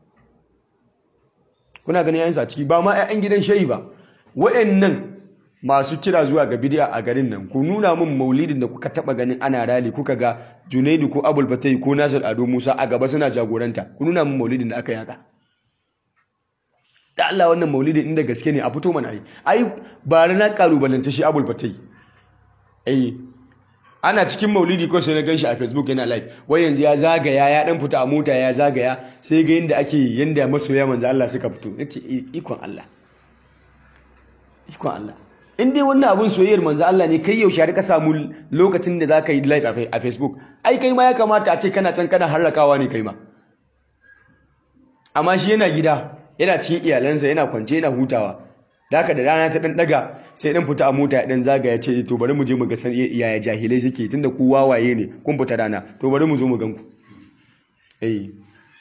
kuna ganin 'ya'yansu a ciki ba ma 'ya'yan gidan shayi ba waɗannan masu kira zuwa ga bidiya a garin nan ku nuna min maulidin da kuka taba ganin ana rali kuka ga Junaidu ko Abul Fatai ko Nasir Ado Musa a gaba suna jagoranta ku nuna min maulidin da aka yaka da Allah wannan maulidin inda gaske ne a fito mana ai ai ba na kalubalance shi Abul Fatai eh ana cikin maulidi ko sai na ganshi a facebook yana live wai yanzu ya zagaya ya dan fita a mota ya zagaya sai ga yanda ake yanda masoya manzo Allah suka fito yace ikon Allah ikon Allah in dai wannan abun soyayyar manzo Allah ne kai yaushe har ka samu lokacin da zaka yi live a facebook ai kai ma ya kamata a ce kana can kana harrakawa ne kai ma amma shi yana gida yana cikin iyalansa yana kwance yana hutawa da haka da rana ta dan daga sai dan fita a mota ya dan zaga ya ce to bari mu je mu ga san yaya jahilai suke tunda ku wawaye ne kun fita rana to bari mu zo mu gan ku eh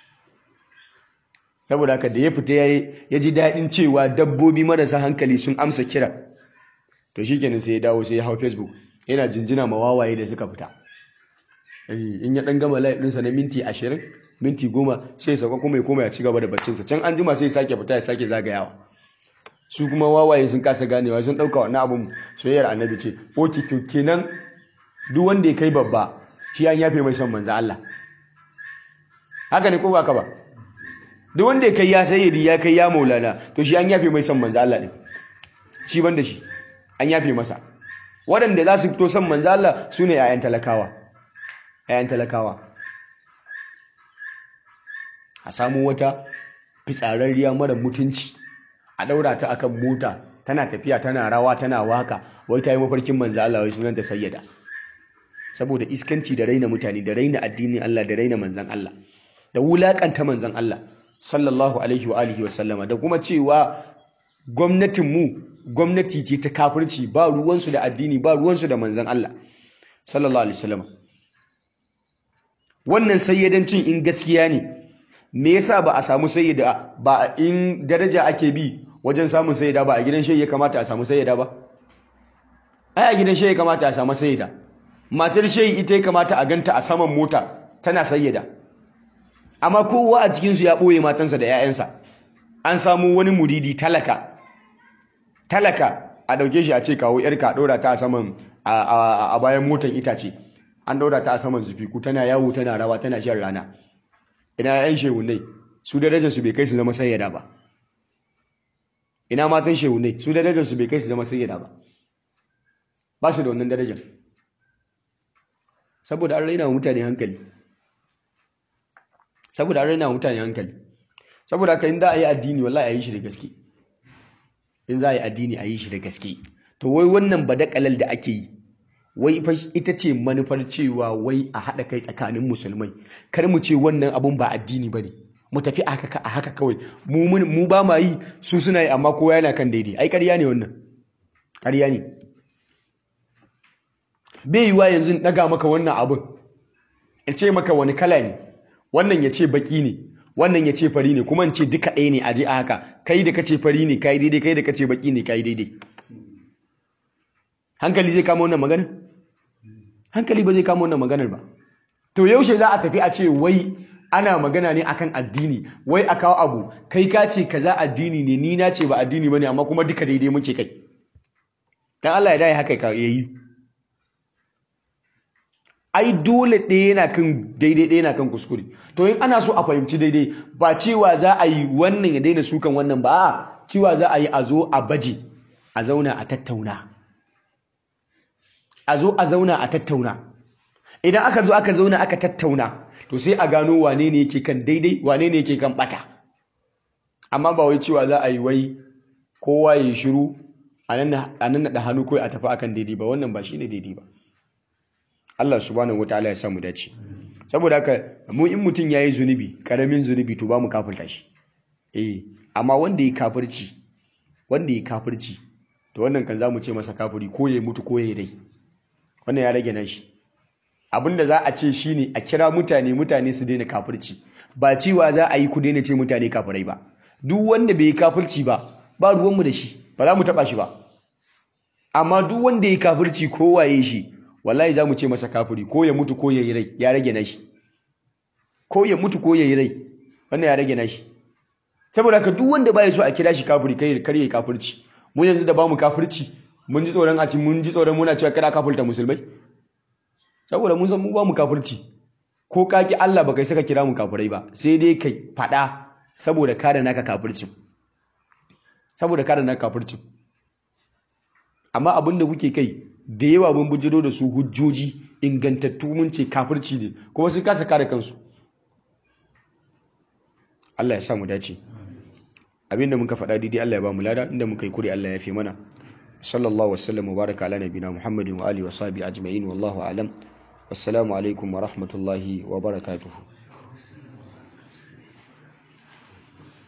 saboda haka da ya fita ya ji daɗin cewa dabbobi marasa hankali sun amsa kira to shikenan sai ya dawo sai ya hau facebook yana jinjina ma wawaye da suka fita in ya dan gama live ɗinsa na minti ashirin minti goma sai ya sauka kuma ya koma ya ci gaba da baccinsa can an jima sai ya sake fita ya sake zagayawa su kuma wawaye sun kasa ganewa sun ɗauka wannan abun soyayyar annabi ce foki kenan duk wanda ya kai babba shi an yafe mai son manzo Allah haka ne ko ba ka ba duk wanda ya kai ya sayyidi ya kai ya maulana to shi an yafe mai son manzo Allah din shi banda shi an yafe masa waɗanda za su fito son manzo Allah su ne 'ya'yan talakawa 'ya'yan talakawa a samu wata fitsararriya mara mutunci a daura ta akan mota tana tafiya tana rawa tana waka wai ta yi mafarkin manzo Allah wai sunanta sayyada saboda iskanci da raina mutane da raina addinin Allah da raina manzon Allah da wulakanta manzon Allah sallallahu alaihi wa alihi wa sallama da kuma cewa gwamnatin mu gwamnati ce ta kafirci ba ruwansu da addini ba ruwansu da manzon Allah sallallahu alaihi wa sallama wannan sayyadancin in gaskiya ne me yasa ba a samu sayyida ba in daraja ake bi wajen samun sayyida ba a gidan shehi ya kamata a samu sayyida ba ai a gidan shehi ya kamata a samu sayyida matar shehi ita ya kamata a ganta a saman mota tana sayyida amma kowa a cikin su ya boye matansa da 'ya'yansa an samu wani muridi talaka talaka a dauke shi a ce kawo yarka dora ta a saman a bayan motan itace an daura ta a saman zufiku tana yawo tana rawa tana shan rana ina yan shehunai su darajar su bai kai su zama sayyada ba ina matan shehunai su darajar su bai kai su zama sayyada ba ba su da wannan darajar saboda an raina wa mutane hankali saboda an raina wa mutane hankali saboda haka in za a yi addini wallahi a yi shi da gaske in za a yi addini a yi shi da gaske to wai wannan badakalal da ake yi wai fa ita ce manufar cewa wai a haɗa kai tsakanin musulmai kar mu ce wannan abun ba addini bane mu tafi a haka a haka kawai mu mu ba ma yi su suna yi amma kowa yana kan daidai ai ƙarya ne wannan ƙarya ne bai yiwa yanzu in ɗaga maka wannan abun in ce maka wani kala ne wannan ya ce baki ne wannan ya ce fari ne kuma in ce duka ɗaya ne a je a haka kai da kace fari ne kai daidai kai da kace baki ne kai daidai hankali zai kama wannan magana hankali ba zai kama wannan maganar ba to yaushe za a tafi a ce wai ana magana ne akan addini wai a kawo abu kai ka ce kaza addini ne ni na ce ba addini bane amma kuma duka daidai muke kai dan Allah ya dai haka ka yayi ai dole ɗaya yana kan daidai ɗaya yana kan kuskure to in ana so a fahimci daidai ba cewa za a yi wannan ya daina sukan wannan ba a cewa za a yi a zo a baje a zauna a tattauna a zo a zauna a tattauna idan aka zo aka zauna aka tattauna to sai a gano wane ne yake kan daidai wane ne yake kan bata amma ba wai cewa za a yi wai kowa ya yi shiru a nan naɗa hannu kawai a tafi akan daidai ba wannan ba shi ne daidai ba Allah subhanahu wataala ya samu dace saboda haka mu in mutum yayi zunubi karamin zunubi to ba mu kafirta shi eh amma wanda ya kafirci wanda ya kafirci to wannan kan zamu ce masa kafiri ko ya mutu ko ya dai wannan ya rage nashi abinda za a ce shine a kira mutane mutane su daina kafirci ba cewa za a yi ku daina ce mutane kafirai ba duk wanda bai yi kafirci ba ba ruwanmu da shi ba za mu taba shi ba amma duk wanda ya kafirci ko waye shi wallahi za mu ce masa kafiri ko ya mutu ko ya yi rai ya rage nashi ko ya mutu ko ya yi rai wannan ya rage nashi saboda ka duk wanda baya so a kira shi kafiri kai kar yayi kafirci mu yanzu da bamu kafirci mun ji tsoron a ci mun ji tsoron muna cewa kada kafirta musulmai saboda mun san mu ba mu kafirci ko kaki Allah baka saka kira mu kafirai ba sai dai kai fada saboda kada naka kafircin saboda kada naka kafircin amma abinda kuke kai da yawa mun bujiro da su hujjoji ingantattu mun ce kafirci ne kuma sun kasa kare kansu Allah ya sa mu dace abinda muka faɗa daidai Allah ya ba mu lada inda muka yi kuri Allah ya fi mana sallallahu wasallam wa baraka ala nabina muhammadin wa alihi wa sahbihi ajma'in wallahu a'lam wassalamu alaikum wa rahmatullahi wa barakatuhu